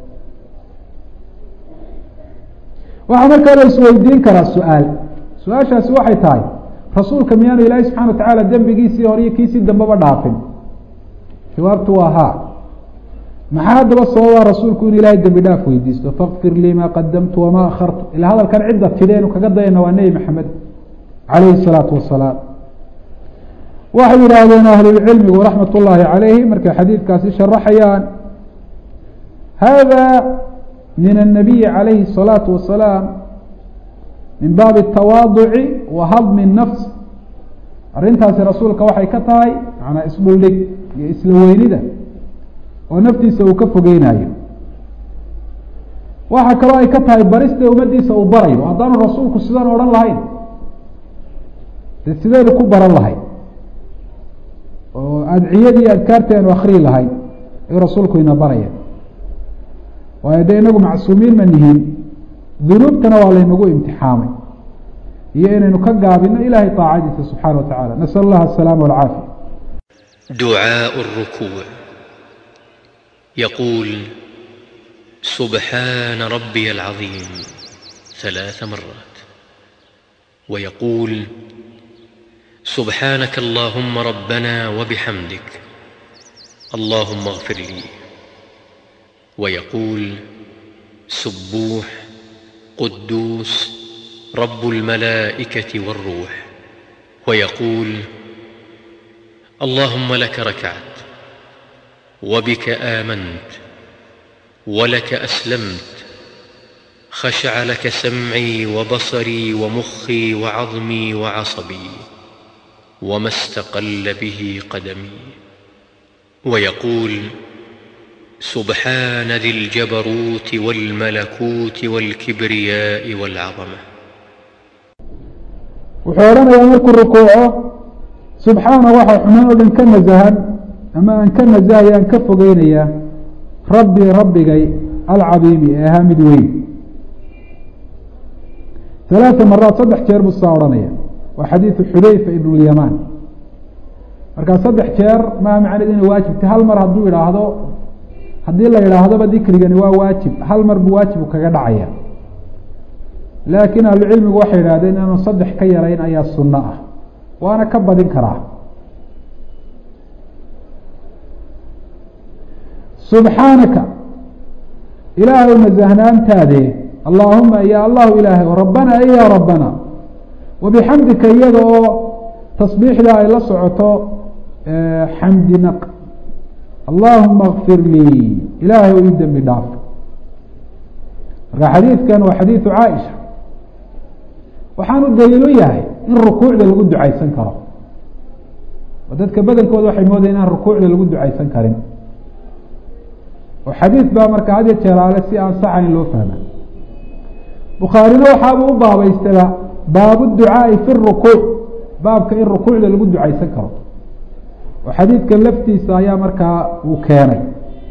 waxaa markaa la isweydiin karaa su-aal su-aashaasi waxay tahay rasuulka miyaanu ilaahay subxana watacaala dembigiisii hore iyo kiisii dambeba dhaafin jawaabtu waa haa maxaa haddaba sababaa rasuulku in ilaahay dembi dhaaf weydiisto fakfir lii maa qadamtu wamaa akhartu ilaa hadalkan cidda tidheenu kaga dayana waa nebi maxamed calayhi الsalaatu wasalaam waxay yidhaahdeen ahlulcilmigu raxmat ullaahi calayhi markay xadiidkaasi sharaxayaan hada min الnabiyi calayhi الsalaatu wasalaam min baabi الtawaaduci wa hadmi الnafs arrintaasi rasuulka waxay ka tahay manaa isdhuldhig iyo isla weynida oo naftiisa uu ka fogeynayo waxaa kaloo ay ka tahay barista ummaddiisa uu barayo haddaanu rasuulku sidan odhan lahayn de sidaynu ku baran lahayn oo adciyadii adkaarti aynu akriyi lahayn ayuu rasuulku ina baraya waayo de inagu macsuumiin ma nihiin dunuubtana waa laynagu imtixaamay iyo inaynu ka gaabino ilahay طaacadiisa subxaana wa tacala nasأl اllah الsalaama والcaafiya دعاء الركوع يقول سبحان ربي العظيم ثلاث مرات ويقول سبحانك اللهم ربنا وبحمدك اللهم اغفر لي ويقول سبوح قدوس رب الملائكه والروح ويقول اللهم لك ركعت وبك امنت ولك اسلمت خشع لك سمعي وبصري ومخي وعظمي وعصبي وما استقل به قدمي ويقول سبحان ذي الجبروت والملكوت والكبرياء والعظمه wuxuu odhanayaa markuu rukuuco subxaana waxaa xumaan oo dhan ka nasahan ama aan ka nasahaya aan ka fogeynayaa rabbii rabbigay alcadiimi ee ahaa mid weyn halaata maraad saddex jeer buu saa odhanaya waa xadiidu xudayfa ibn lyamaan markaa saddex jeer maa macned inay waajibta hal mar hadduu idhaahdo haddii la idhaahdaba dikrigani waa waajib hal mar buu waajibu kaga dhacaya laakiin ahlucilmigu waxay idhahdeen inaanu saddex ka yarayn ayaa sunno ah waana ka badin karaa subxaanaka ilaahay nasahnaantaade allaahuma ya allahu ilaahay rabbana ya rabbana wabixamdika iyada oo tasbiixda ay la socoto xamdi naq allahuma kfir lii ilaahay o ii dembi dhaaf marka xadiidkan waa xadiidu caaisha waxaanu daliilu yahay in rukuucda lagu ducaysan karo oo dadka badankooda waxay moodayen inaan rukuucda lagu ducaysan karin oo xadiid baa marka had iyo jeeraale si aan saxayn loo fahma bukhaarina waxaabuu u baabaystaba baabu ducaai fi rukuuc baabka in rukuucda lagu ducaysan karo oo xadiidkan laftiisa ayaa markaa uu keenay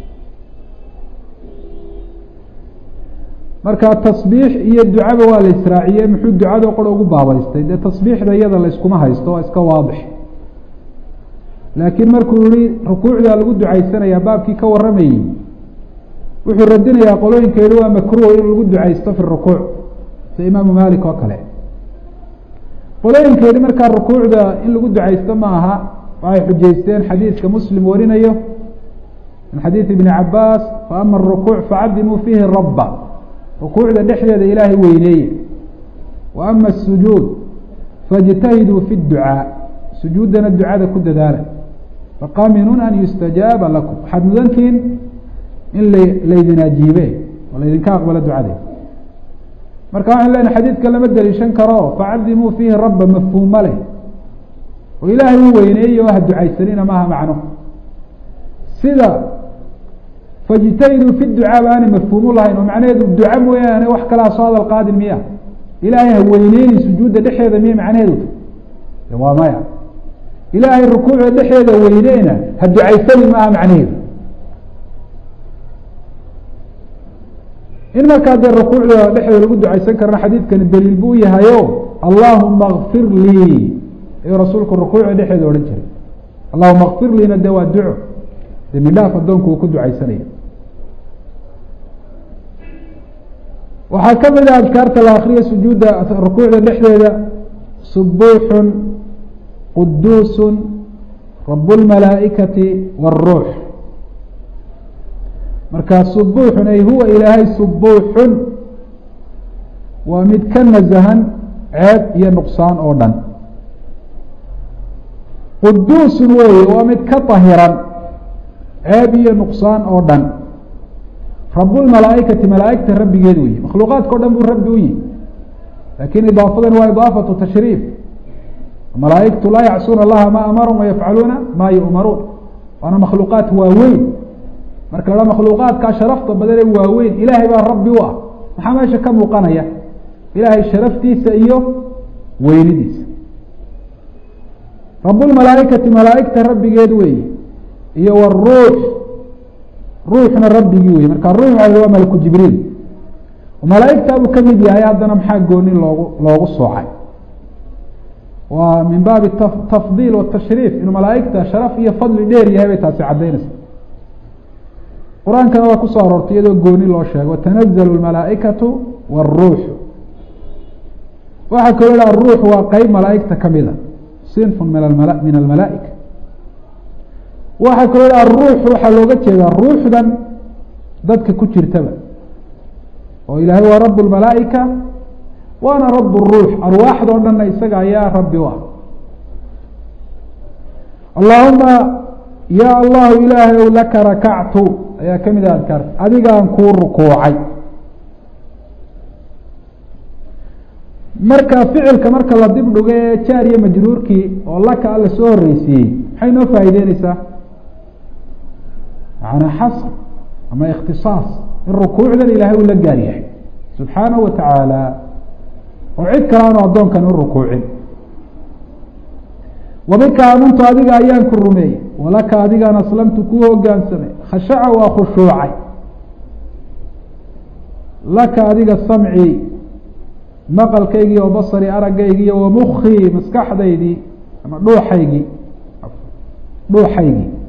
marka tasbiix iyo ducaba waa la israaciyey muxuu ducado qora ugu baabaystay dee tasbiixda iyada layskuma haysto waa iska waadix laakiin markuu yihi rukuucda lagu ducaysanayaa baabkii ka waramayey wuxuu radinayaa qolooyinka yihi waa makruh in lagu ducaysto fi rukuuc sida imaamu malik oo kale qolooyinka yihi markaa rukuucda in lagu ducaysto ma aha waxay xujaysteen xadiidka muslim warinayo min xadiidi ibni cabaas faama arukuuc facadimuu fiihi rabba rukuucda dhexdeeda ilaahay weyneeye wa ama asujuud faاjtahiduu fi اducaa sujuuddana ducada ku dadaala faqaminun an yustajaaba lakum waxaad mudantihiin in la laydin ajiibe oo laydinka aqbalo ducade marka waxaan lena xadiidka lama deliishan karo facadimuu fiihi rabba mafhuuma leh oo ilaahay u weyneeye oo ha ducaysanina maaha macno sida fajtahiduu fi ducaa ba aanay mafhuumu lahayn oo macnaheedu duca mooyaane wax kalaa soo hadal qaadin miya ilaahay ha weyneyni sujuudda dhexeeda miya macnaheedu waa maya ilaahay rukuucda dhexeeda weyneyna ha ducaysani maaha macnaheedu in markaa dee rukuucda dhexeeda lagu ducaysan karana xadiidkani daliil buu yahayo allahuma kfir lii ayuu rasuulku rukuucda dhexeeda odhan jiray allahuma kfir liina dee waa duco dembi dhaaf addoonku uu ku ducaysanaya waxaa ka mid ah adkaarta la akriya sujuudda rukuucda dhexdeeda subuuxun quduusun rabu lmalaa'ikati wاruux marka subuuxun ay huwa ilaahay subuuxun waa mid ka nasahan ceeb iyo nuqsaan oo dhan quduusun weeye waa mid ka dahiran ceeb iyo nuqsaan oo dhan rabulmalaaikati malaaigta rabbigeed weye makhluuqaadka o dhan buu rabbi u yihi lakin idaafadan waa idaafatu tashriif malaaigtu laa yacsuuna allaha ma amarahum wayafcaluuna ma yu'maruun waana makhluuqaat waaweyn marka la makhluuqaadkaa sharafta badan ee waaweyn ilaahay baa rabbi u ah maxaa meesha ka muuqanaya ilaahay sharaftiisa iyo weynidiisa rabulmalaaikati malaaigta rabbigeed weeye iyo wruux ruuxna rabbigii wey marka ruux waa malku jibriil malaaigtaa buu kamid yahay haddana maxaa gooni loogu loogu soocay waa min baabi tafdiil watashriif inuu malaaigta sharaf iyo fadli dheer yahay bay taasi caddaynaysa qur-aankana waa kusoo aroortay iyadoo gooni loo sheegay watanazalu lmalaaikatu wاruuxu waxaa kaloo ha aruux waa qeyb malaaigta kamida sinfun min min almalaaika waxaa kaloo ha ruux waxaa looga jeedaa ruuxdan dadka ku jirtaba oo ilaahay waa rab lmalaaika waana rab ruux arwaaxda o dhanna isaga ayaa rabbi u ah allahuma ya allahu ilaahay ow laka rakactu ayaa kamid ah adkaarta adigaan kuu rukuucay marka ficilka marka la dib dhigo ee jaar iyo majruurkii oo laka alla soo horeysiiyey maxay noo faa'ideyneysaa macnaa xasr ama ikhtisaas in rukuucdan ilaahay uu la gaar yahay subxaanahu wa tacaala oo cid kale aanu addoonkan u rukuucin wabika aamantu adiga ayaan ku rumeeyey walaka adigaan aslamtu ku hogaansamay khashaca waa khushuucay laka adiga samcii maqalkaygii wa basari aragaygii wa mukii maskaxdaydii ama dhuuxaygii dhuuxaygii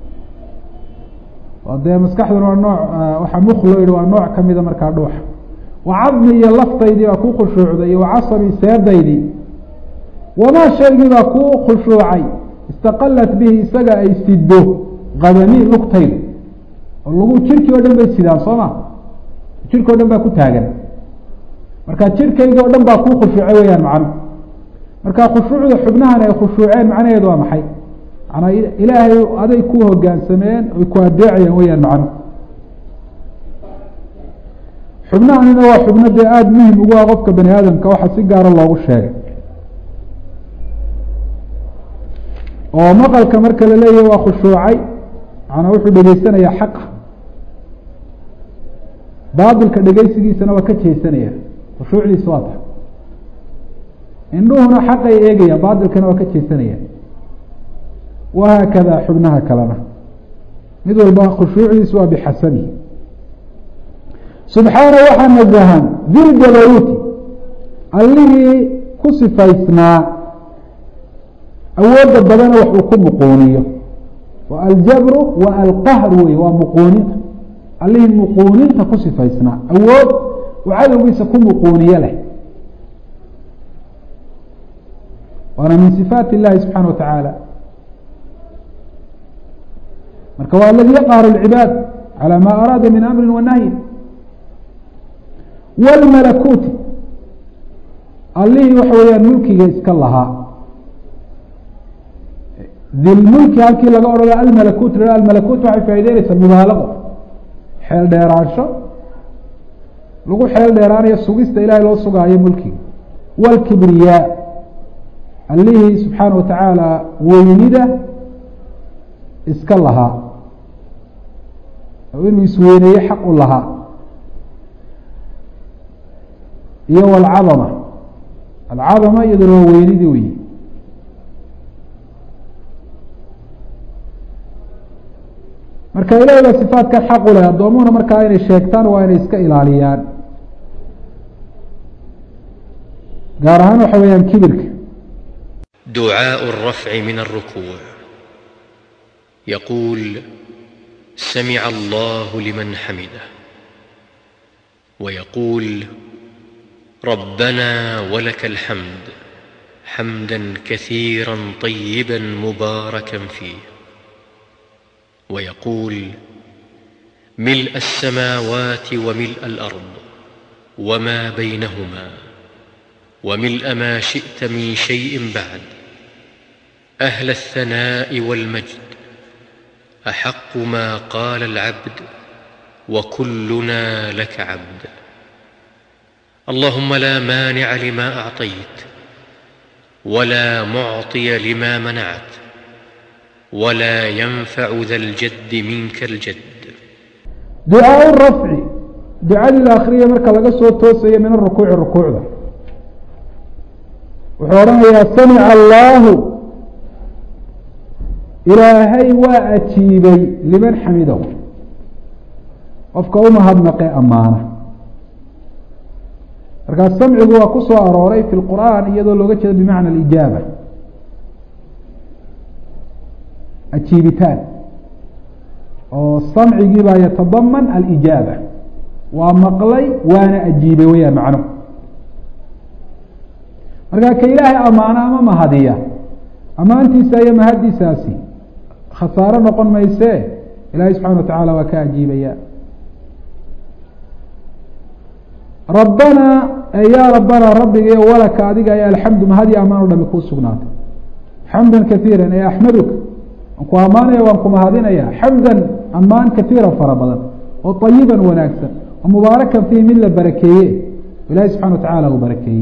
oo dee maskaxduna waa nooc waxaa muk loo yihi waa nooc kamida markaa dhuuxa wa cadmi iyo laftaydii baa ku khushuucday iyo wa casabi seedaydii wamaa shaygii baa ku khushuucay istaqalat bihi isaga ay sido qadami lugtaydu oo lagu jirkii o dhan bay sidaan soo ma jirki o dhan baa ku taagan marka jirkayga o dhan baa kuu khushuucay weyaan macno marka khushuucda xubnahan ay khushuuceen macnaheedu waa maxay manaa ilaahay aday ku hogaansameen ay ku adeecayeen weyaan macno xubnahanina waa xubno dee aada muhim ugu ah qofka bani aadamka waxa si gaaro loogu sheegay oo maqalka marka la leeyahy waa khushuucay manaa wuxuu dhegeysanayaa xaqa baatilka dhegeysigiisana waa ka jeesanaya khushuucdiisa waa tahay indhuhuna xaqay eegaya baatilkana waa ka jeesanaya wahaakada xubnaha kalena mid walba khushuucdiisu waa bixasabihi subxaana waxaa nazahan diljabaruuti allihii ku sifaysnaa awoodda badana wax uu ku muquuniyo wa aljabru wa alqahru wey waa muquuninta allihii muquuninta ku sifaysnaa awood uu cadowgiisa ku muquuniyo leh waana min sifaat illahi subxaana wa tacaala marka waa aladi yaqharu lcibaad calى ma araada min amri wa nahyi wاlmalakuuti allihii waxa weeyaan mulkiga iska lahaa dilmulki halkii laga odhana almalakut la almalakut waxay faa'ideynaysaa mubaalaqo xeel dheeraansho lagu xeel dheeraanayo sugista ilahay loo sugaayo mulkiga wاlkibriyaa allihii subxaana wa tacaala weynida iska lahaa oo inuu isweyneeye xaq u lahaa iyo wاlcadama alcadama iyaduna waa weynidii weyi marka ilahi baa sifaatkan xaq u leh addoomuhuna markaa inay sheegtaan waa inay iska ilaaliyaan gaar ahaan waxa weeyaan kibirka دعاء الرفع من الركوع يقول سمع الله لمن حمده ويقول ربنا ولك الحمد حمدا كثيرا طيبا مباركا فيه ويقول ملء السماوات وملء الارض وما بينهما وملء ما شئت من شيء بعد اهل الثناء والمجد احق ما قال العبد وكلنا لك عبد اللهم لا مانع لما اعطيت ولا معطي لما منعت ولا ينفع ذا الجد منك الجد ducaaء الrafci ducadii la akriya marka laga soo toosayo min arukuuci rukuucda wuxuu odhanayaa samica allahu ilaahay waa ajiibay liman xamidow qofka umahadnaqe amaana markaa samcigu waa ku soo arooray fi lqur'aan iyadoo looga jeedo bimacna alijaaba ajiibitaan oo samcigii baa yatadaman alijaaba waa maqlay waana ajiibay weyaan macno markaa ka ilaahay amaano ama mahadiya amaantiisa iyo mahadiisaasi khasaaro noqon mayse ilaahay subxana wa tacaala waa ka ajiibaya rabbanaa yaa rabbanaa rabbigayo walaka adiga ay alxamdu mahadi amaan o dhami kuu sugnaatay xamda kaiira ee axmaduka waan ku ammaanaya waan ku mahadinaya xamdan ammaan kaiira fara badan oo ayiban wanaagsan oo mubaarakan fiihi mid la barakeeye ilahi subxana wa tacaala uu barakeeyey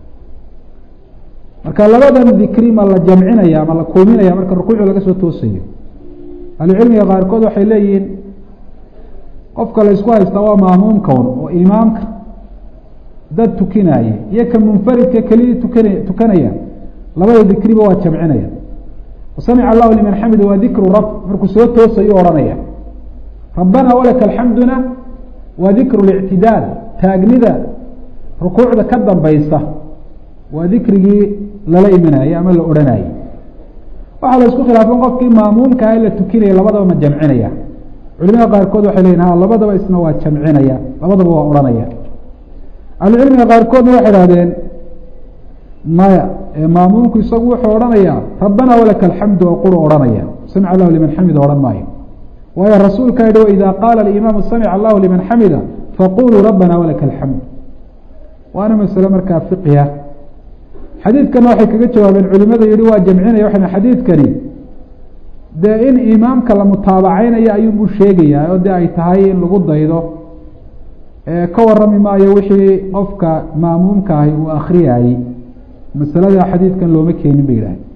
marka labadan dikri ma la jamcinaya ma la kulminaya marka rukuucu laga soo toosayo ahlucilmiga qaarkood waxay leeyihiin qofka la ysku haystaa waa maamuumkawn oo imaamka dad tukinaya iyo ka munfaridka kelidii tukan tukanaya labada dikriba waa jamcinaya samica allahu liman xamida waa dikru rab markuu soo toosayo odhanaya rabbana walaka alxamduna waa dikru lictidaal taagnida rukuucda ka dambaysa waa dikrigii lala imanayey ama la odhanayey waxaa la isku khilaafan qofkii maamuumka ah la tukinaya labadaba ma jamcinaya culimada qaarkood waxay leyihin ha labadaba isna waa jamcinaya labadaba waa odhanaya ahlucilmiga qaarkoodna waxay idhahdeen maya maamuumku isagu wuxuu odhanayaa rabbana walaka alxamdu oo quru odhanaya samic allahu liman xamida odhan maayo waayo rasuulka yihi waidaa qaala alimaamu samic allahu liman xamida faquluu rabbana walaka alxamd waana masale markaa fiqhiya xadiidkana waxay kaga jawaabeen culimada yihi waa jamcinaya waxay xadiidkani dee in imaamka la mutaabaceynayo ayuunbuu sheegayaa oo dee ay tahay in lagu daydo ka warami maayo wixii qofka maamuumka ahi uu akriyayey masalada xadiidkan looma keenin bay yidhaaheen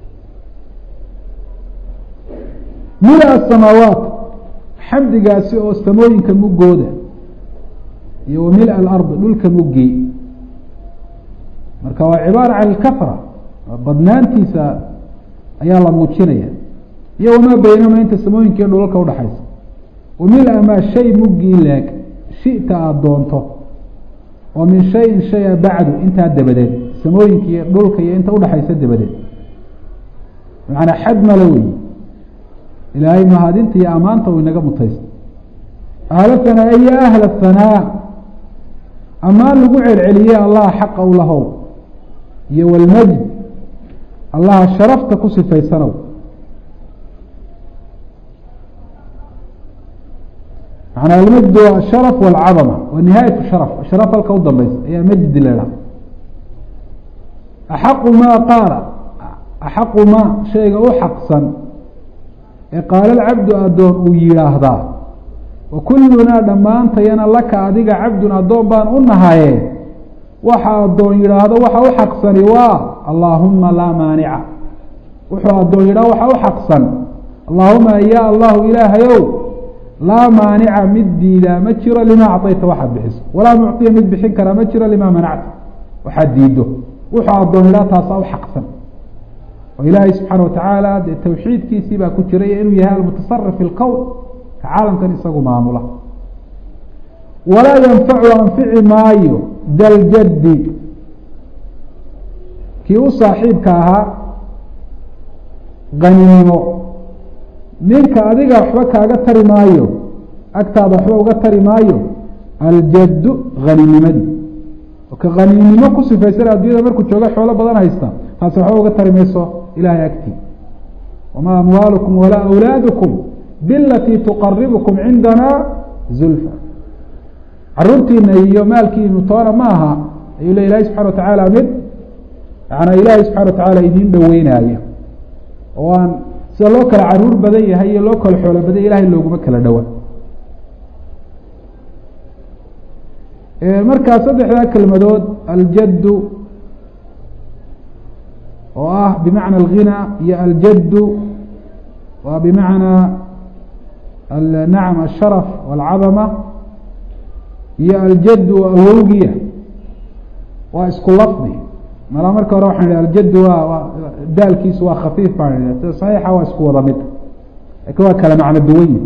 mila asamaawaat xamdigaasi oo samooyinka muggooda iyo wa mila alard dhulka muggii marka waa cibaara can ilkafra badnaantiisa ayaa la muujinaya iyo wamaa beynama inta samooyinka iyo dhulalka udhaxaysa wa mila maa shay muggii leeg shita aada doonto oo min shayin shaya bacdu intaa dabadeed samooyinka iyo dhulka iyo inta udhaxaysa dabadeed macanaa xad male weyi ilaahay mahadinta iyo ammaanta uu inaga mutaysta ahla hanaa iyo ahla hanaa ammaan lagu celceliyey allaha xaqa u lahow iyo walmajd allaha sharafta ku sifaysanow manaa almajd waa asharaf walcadama waa nihaayat sharaf sharaf halka u dambeysa ayaa majdi la idhaha axaqu maa qaala axaqu maa shayga u xaqsan ee qaala alcabdu addoon uu yidhaahdaa wa kullunaa dhammaantayana laka adiga cabdun addoon baan u nahaye waxa addoon yidhaahdo waxa u xaqsani waa allaahuma laa maanica wuxuu addoon yidhahdo waxa u xaqsan allaahuma ya allahu ilaahayow laa maanica mid diidaa ma jiro limaa acطayta waxaad bixiso walaa mucطiya mid bixin karaa ma jiro limaa manacta waxaad diido wuxuu addoon yidhahdo taasaa u xaqsan oo ilaahay subxaana watacaala dee tawxiidkiisii baa ku jiray inuu yahay almutasarif fi lqowl ka caalamkan isagu maamula walaa yanfacu anfici maayo daljaddi kii u saaxiibka ahaa qaninimo ninka adiga waxba kaaga tari maayo agtaada waxba uga tari maayo aljaddu haninimadii ka haninimo ku sifaysan addunyada markuu jooga xoolo badan haysta taasi waxba uga tari mayso ilahay agtii wamaa amwaalukum walaa awlaadukum bilatii tuqaribukum cindana zulfa caruurtiina iyo maalkiinu toona ma aha ayuu le ilahi subxana watacaala mid yanaa ilaahay subxana watacaala idiin dhoweynaaya oo aan sida loo kala caruur badan yahay iyo loo kala xoolo badan ilahay looguma kala dhowa markaa saddexdaa kelmadood aljaddu oo ah bimacna alghina iyo aljaddu waa bimacnaa nacam asharaf walcadama iyo aljaddu awowgiya waa isku lafdi malaa marka hore waxaan idhi aljaddu waa daalkiisu waa khafiif baan idhi sida saxiixa waa isku wada mid lakin waa kala macno duwanyi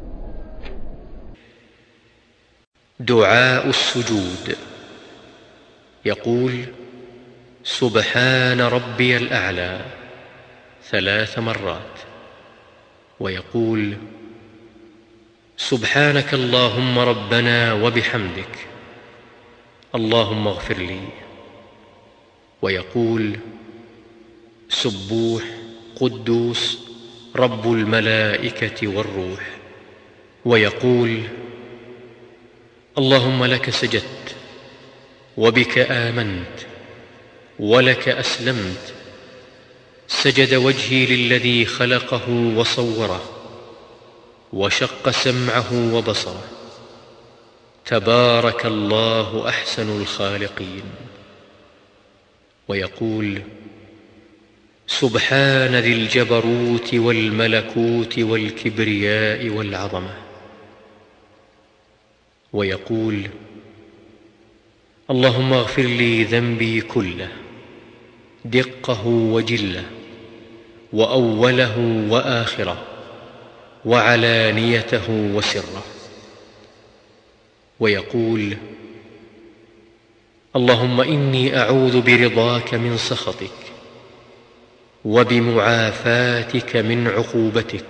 دعاء السجود يقول سبحان ربي الاعلى ثلاث مرات ويقول سبحانك اللهم ربنا وبحمدك اللهم اغفر لي ويقول سبوح قدوس رب الملائكه والروح ويقول اللهم لك سجدت وبك امنت ولك اسلمت سجد وجهي للذي خلقه وصوره وشق سمعه وبصره تبارك الله احسن الخالقين ويقول سبحان ذي الجبروت والملكوت والكبرياء والعظمه ويقول اللهم اغفر لي ذنبي كله دقه وجله واوله واخره وعلانيته ووسره ويقول اللهم اني اعوذ برضاك من سخطك وبمعافاتك من عقوبتك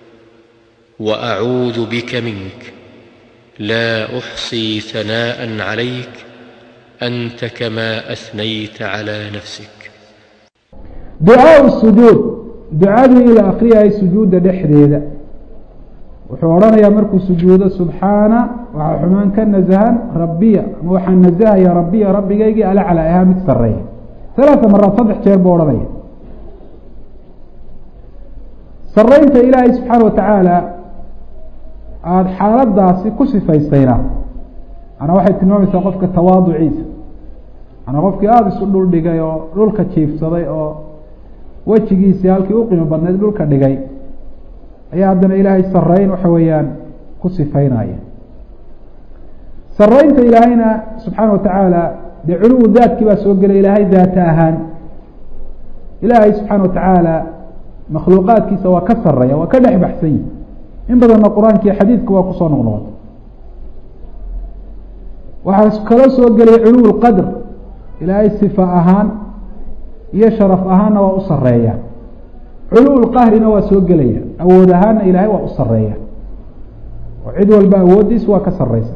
واعوذ بك منك لا احصي ثناء عليك انت كما اثنيت على نفسك ducaa sujuud ducadii ila akriyayay sujuudda dhexdeeda wuxuu odhanayaa markuu sujuudo subxaana waxaa xumaan ka nasahan rabbiya ama waxaa nasahaya rabbiya rabbigaygii alacla ahaa mid sareeya halaata maraad saddex jeer buu odhanaya saraynta ilaahay subxaana watacaala aada xaaladaasi ku sifaysayna manaa waxay tilmaamaysaa qofka tawaaduciisa manaa qofkii aada isu dhul dhigay oo dhulka jiifsaday oo wejigiisii halkii u qiimo badnayd dhulka dhigay ayaa haddana ilaahay sareyn waxa weeyaan ku sifaynaya saraynta ilaahayna subxaana watacaala dee culuwu daadkii baa soo gelay ilaahay daata ahaan ilaahay subxaana watacaala makhluuqaadkiisa waa ka sareeya waa ka dhex baxsan yihi in badanna qur-aanka iyo xadiidka waa kusoo noqnoqota waxaa kaloo soo gelay culuw lqadr ilaahay sifa ahaan iyo sharaf ahaanna waa u sareeya culuw lqahrina waa soo gelaya awood ahaanna ilaahay waa u sareeya oo cid walba awooddiis waa ka sareysa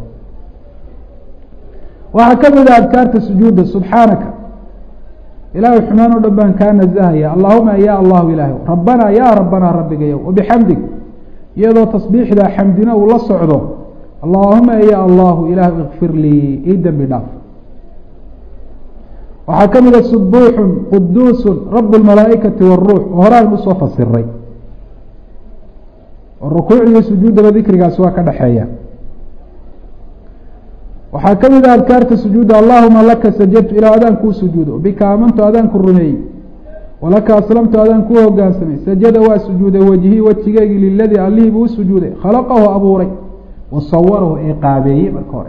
waxaa ka mid a adkaarta sujuudda subxaanaka ilaahay xumaan o dhan baan kaa nasahaya allahuma ya allahu ilaahy rabbanaa ya rabbanaa rabbigayow wabixamdig iyadoo tasbiixda xamdina uu la socdo allahuma ya allahu ilaahu ikfir lii ii dembi dhaaf waxaa ka mida subuuxun quduusun rabu lmalaa'ikati waruux oo horaan usoo fasiray oo rukuucdiyo sujuuddaba dikrigaasi waa ka dhexeeya waxaa ka mid a adkaarta sujuudda allahuma laka sajadtu ilaa adaan kuu sujuudo bika aamantu adaan ku rumeeyey walaka aslamtu adaan kuu hogaansamay sajada waa sujuuday wejhii wejigeygii liladii allihii buu u sujuuday khalaqahu abuuray wasawarahu ee qaabeeyey marka hore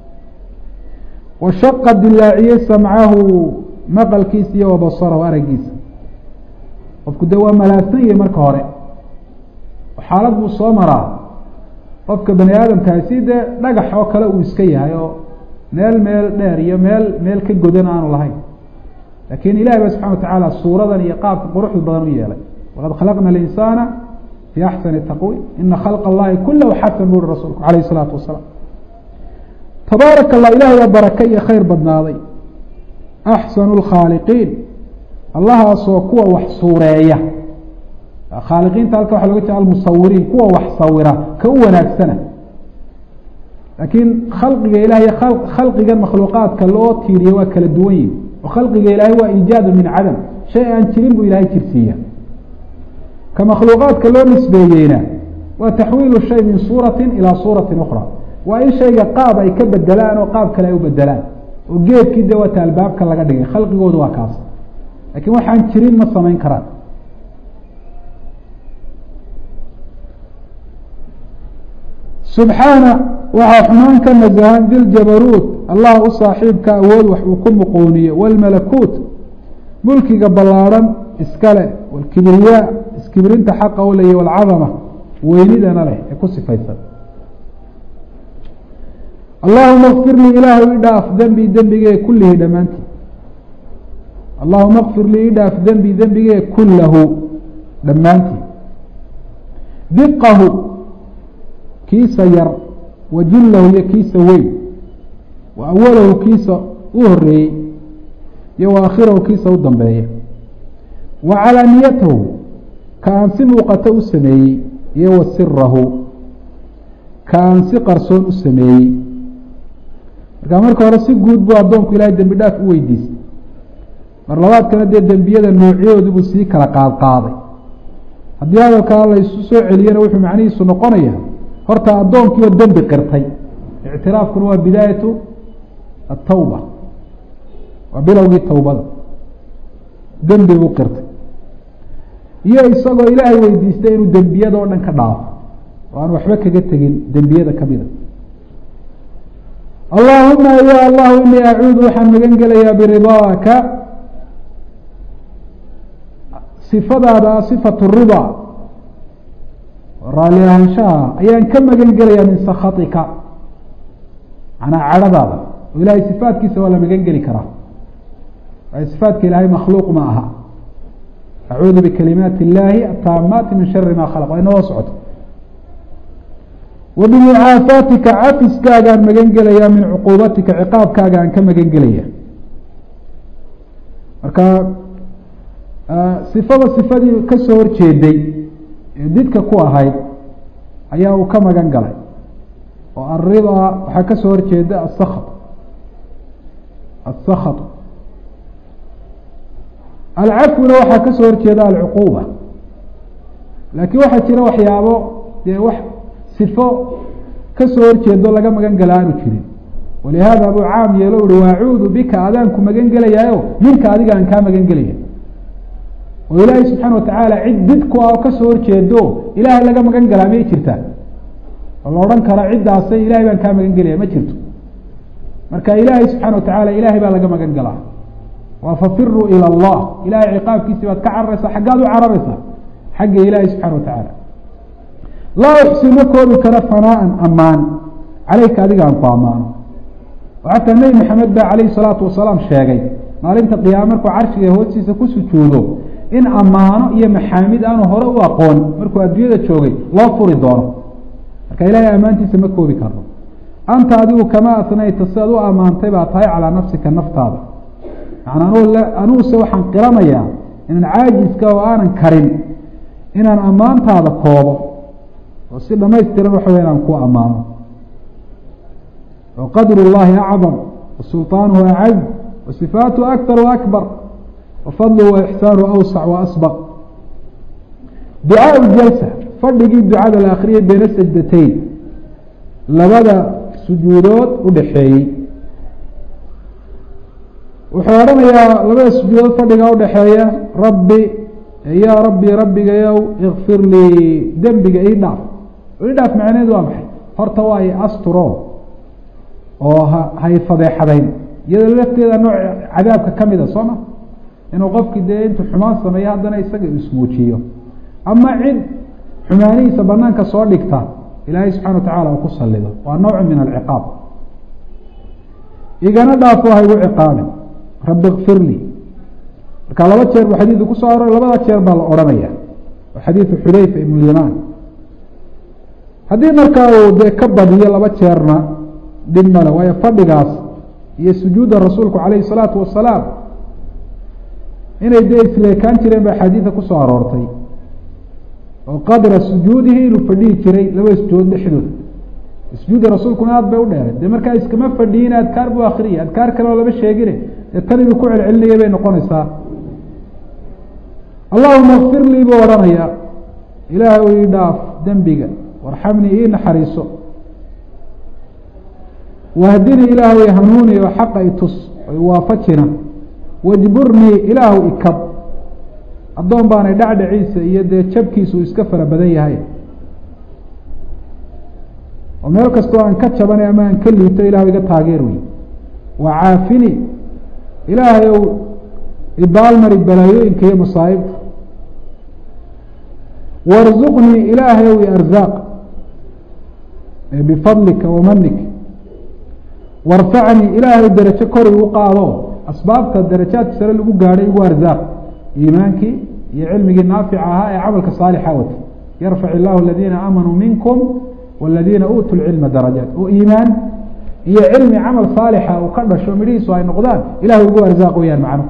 washaqa dilaaciyey samcahu maqalkiisa iyo wabasarahu aragiisa qofku dee waa malaagsan yahi marka hore xaalad buu soo maraa qofka bani aadamkahay si dee dhagax oo kale uu iska yahay oo meel meel dheer iyo meel meel ka godan aanu lahayn lakin ilahi ba subxana watacaala suuradan iyo qaabka quruxda badan u yeelay walaqad khalaqna alinsaana fi axsani taqwi ina khalqa allahi kulahu xasan bu uri rasuulku alayh isalaatu wasalaam tabaaraka allah ilahay baa barake iyo khayr badnaaday axsanu lkhaaliqiin allahaasoo kuwa wax suureeya khaaliqiinta halka waxa loga jeeda almusawiriin kuwa wax sawira ka u wanaagsana laakiin khalqiga ilahay khalqigan makhluuqaadka loo tiiriya waa kala duwan yihi oo khalqiga ilaahay waa iijaadu min cadam shay aan jirin buu ilahay jirsiiya ka makhluuqaadka loo nisbeeyeyna waa taxwiilu shay min suurati ilaa suurati ukra waa in shayga qaab ay ka bedelaan oo qaab kale ay u bedelaan oo geedkii de waata albaabka laga dhigay khalqigoodu waa kaas lakiin waxaan jirin ma samayn karaan subxaana waxaa xumaan ka nasahan diljabaruut allah u saaxiibka awood wax uu ku muqooniye wاlmalakuut mulkiga ballaarhan iskale wاlkibriyaa iskibrinta xaqa u leye wاlcadama weynidana leh ee ku sifaysan allahuma kfir lii ilaahu i dhaaf dembi dembigee kullihi dhammaantii allahuma kfir lii i dhaaf dembi dembigee kullahu dhammaantii diqahu kiisa yar wa jillahu iyo kiisa weyn wa awalahu kiisa u horeeyey iyo wa akhirahu kiisa u dambeeya wa calaaniyatahu ka aan si muuqato u sameeyey iyo wa sirahu ka aan si qarsoon u sameeyey markaa marka hore si guud buu addoonku ilaahay dembi dhaaf u weydiistay mar labaadkana dee dembiyada noocyadoodu buu sii kala qaad qaaday haddii hadalkaa laysu soo celiyana wuxuu macnihiisu noqonaya horta addoonkiioo dembi qirtay ictiraafkuna waa bidaayatu atawba waa bilowgii tawbada dembi buu qirtay iyo isagoo ilaahay weydiistay inuu dembiyada oo dhan ka dhaafo oo aan waxba kaga tegin dembiyada kamida allahuma ya allahu inii acuudu waxaan magan gelayaa biridaaka sifadaada sifatu rida raalli ahaanshaha ayaan ka magan gelayaa min sakatika manaa cadhadaada oo ilahay sifaatkiisa waa la magan geli karaa waayo sifaatka ilaahay makhluuq ma aha acuudu bikalimaati illaahi ataamaati min shari ma khalaq waa inoo socoto wa bimucaafaatika cafiskaagaan magan gelaya min cuquubatika ciqaabkaaga aan ka magan gelaya marka sifada sifadii kasoo horjeeday ee didka ku ahayd ayaa uu ka magan galay oo alrida waxaa kasoo horjeeda asakط asakط alcafwina waxaa kasoo horjeeda alcuquuba laakiin waxaa jira waxyaabo dee wax sifo kasoo horjeedo laga magan gala aanu jirin walihaada buu caam yeelo uhi waacuudu bika adaanku magan gelayaayo minka adiga aan kaa magan gelaya oo ilaahay subxaana watacaala cid did ku ah oo kasoo horjeedo ilaahay laga magan galaa miyay jirtaa oo la odhan karo ciddaasay ilahay baan kaa magan gelaya ma jirto marka ilaahay subxaana watacaala ilahay baa laga magan galaa waa fafiruu ilى اllah ilahay ciqaabkiisi baad ka cararaysaa xaggaad u cararaysaa xagga ilaahi subxana watacaala laa uxsi ma koobi karo fanaan amaan caleyka adiga aan ku amaano oo xataa nebi maxamed baa calayhi salaatu wasalaam sheegay maalinta qiyaama markuu carshiga hoostiisa ku sujuudo in ammaano iyo maxaamid aanu hore u aqoon markuu adduunyada joogay loo furi doono marka ilahay ammaantiisa ma koobi karno anta adigu kama asnayta si aad u ammaantay baa tahay calaa nafsika naftaada manaa anuguse waxaan qiranayaa inaan caajiska oo aanan karin inaan ammaantaada koobo oo si dhamaystiran waxa wey inaan ku ammaano oo qadru llahi acdam wa sulطaanuhu acaz wa sifaatuhu aktar wa akbar wa fadluhu wa ixsaanuhu awsac wa asbaq ducaa jalsa fadhigii ducada la akriyay beyna sajdatayn labada sujuudood udhaxeeyey wuxuu odhanayaa labada sujuudood fadhiga udhaxeeya rabbi yaa rabbi rabbigayow ikfir lii dembiga ii dhaaf ii dhaaf macneed waa maxay horta waa i asturo oo ha hay fadeexadayn iyadoo lafteeda nooc cadaabka kamida soo ma inuu qofkii dee intuu xumaan sameeyo haddana isaga ismuujiyo ama cid xumaanihiisa banaanka soo dhigta ilaahay subxana watacala uu ku salido waa nooc min alciqaab igana dhaafo haygu ciqaabin rabbi kfir lii marka laba jeer buu xadiidu kusoo aroray labada jeer baa la odhanaya oo xadiidu xudayfa ibn lyamaan haddii markaa uu dee ka badiyo laba jeerna dhib male waayo fadhigaas iyo sujuudda rasuulku calayhi salaatu wasalaam inay dee isleekaan jireen ba axaadiida kusoo aroortay oo qadra sujuudihi inuu fadhihi jiray labada sujuudood dhexdooda sujuudda rasuulkuna aad bay u dheeray dee markaa iskama fadhiyin adkaar buu akriyay adkaar kale oo lama sheegine dee tan inuu ku celcelinaya bay noqonaysaa allahuma kfir lii buu odhanaya ilaahay ii dhaaf dembiga warxamnii ii naxariiso wahdinii ilaahay hanuuni oo xaqa i tus oo iwaafajina wajburnii ilaahu ikab addoon baanay dhacdhaciisa iyo dee jabkiisa uu iska fara badan yahay oo meel kastoo aan ka jabanay ama aan ka liito ilahu iga taageer wey waa caafini ilaahay ow ibaalmari balaayooyinka iyo masaa'ibta warzuqnii ilaahay ow iarzaaq bifadlika wamanik warfacnii ilaahay derajo kor igu qaado asbaabta darajaadka sare lagu gaadhay igu arzaaq iimaankii iyo cilmigii naafica ahaa ee camalka saalixa wata yarfac illahu aladiina aamanuu minkum waladiina uutuu lcilma darajaat oo iimaan iyo cilmi camal saalixa uu ka dhasho midhihiisu ay noqdaan ilahay ugu arzaaq weyaan macno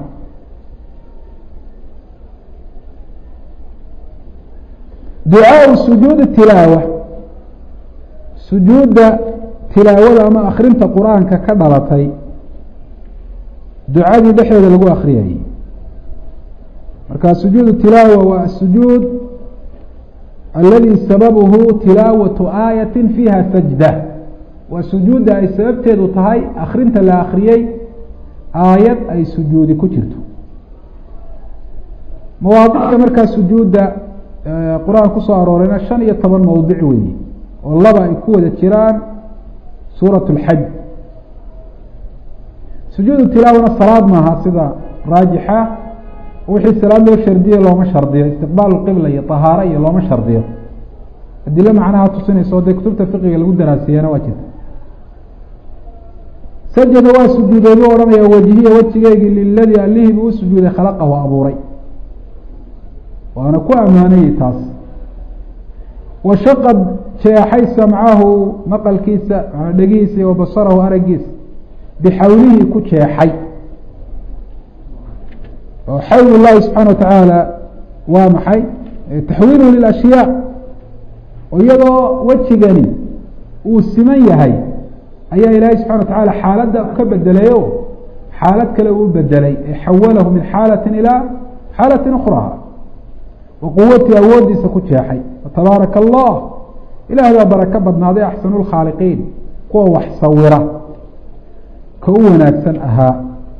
ducaau sujuudi tilaawa sujuudda tilaawada ama akrinta qur-aanka ka dhalatay ducadii dhexdeeda lagu akriyayay marka sujuud tilaawa waa sujuud aladi sababuhu tilaawatu aayati fiiha sajda waa sujuudda ay sababteedu tahay akrinta la akriyey aayad ay sujuudi ku jirto mawaadicda markaa sujuudda qur-aan kusoo aroorayna shan iyo toban mawdic weeye oo laba ay ku wada jiraan suurat اlxaj sujuudu tilaawana salaad maaha sida raajixa wixii salaad loo shardiye looma shardiyo istiqbaal qibla iyo طahaaro iyo looma shardiyo adilo macnaha tusinaysa oo dee kutubta fiqiga lagu daraasiyana waa jirta sajada waa sujuuday buu odhanaya wajihiya wejigeygii liladii allihii buu u sujuuday khalaqahu abuuray waana ku ammaanayey taas washaqad jeexay samcahu maqalkiisa dhegihiisa iyo wabasarahu aragiisa bixawlihii ku jeexay oo xawl llahi subxaana wa tacaala waa maxay taxwiiluhu lilashyaa oo iyadoo wejigani uu siman yahay ayaa ilaahay subxana wa tacaala xaaladda ka bedelayo xaalad kale uu bedelay ee xawalahu min xaalatin ilaa xaalatin ukhraa wa quwatii awoodiisa ku jeexay tabaaraka allah ilaah baa barako badnaaday axsanu lkhaaliqiin kuwa wax sawira ka u wanaagsan ahaa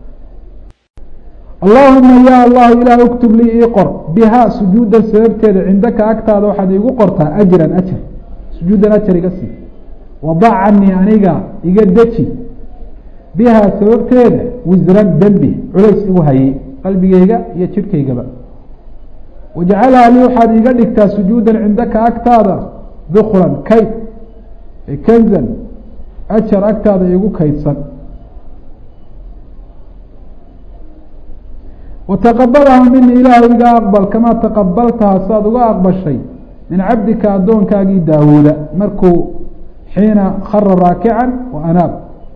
allahuma ya allahu ilaah uktub lii ii qor bihaa sujuudan sababteeda cindaka agtaada waxaad iigu qortaa ajran ajar sujuudan ajar iga sii wadac canii aniga iga deji bihaa sababteeda wisran dembi culays igu hayay qalbigeyga iyo jidhkaygaba wajcalhaa lii waxaad iiga dhigtaa sujuudan cindaka agtaada dukran kayd kanzan ajar agtaada iigu kaydsan wataqabalaha mini ilaahu iga aqbal kamaa taqabaltaha saad uga aqbashay min cabdika addoonkaagii daawuuda markuu xiina khara raakican wa anaab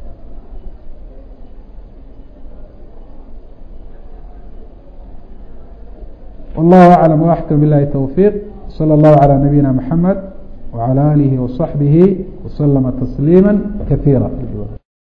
wallahu aclam waaxkam bilahi towfiiq salى اllahu calى nabiyina mxamed wعalى alihi وصaxbihi وslama tasliima kaiira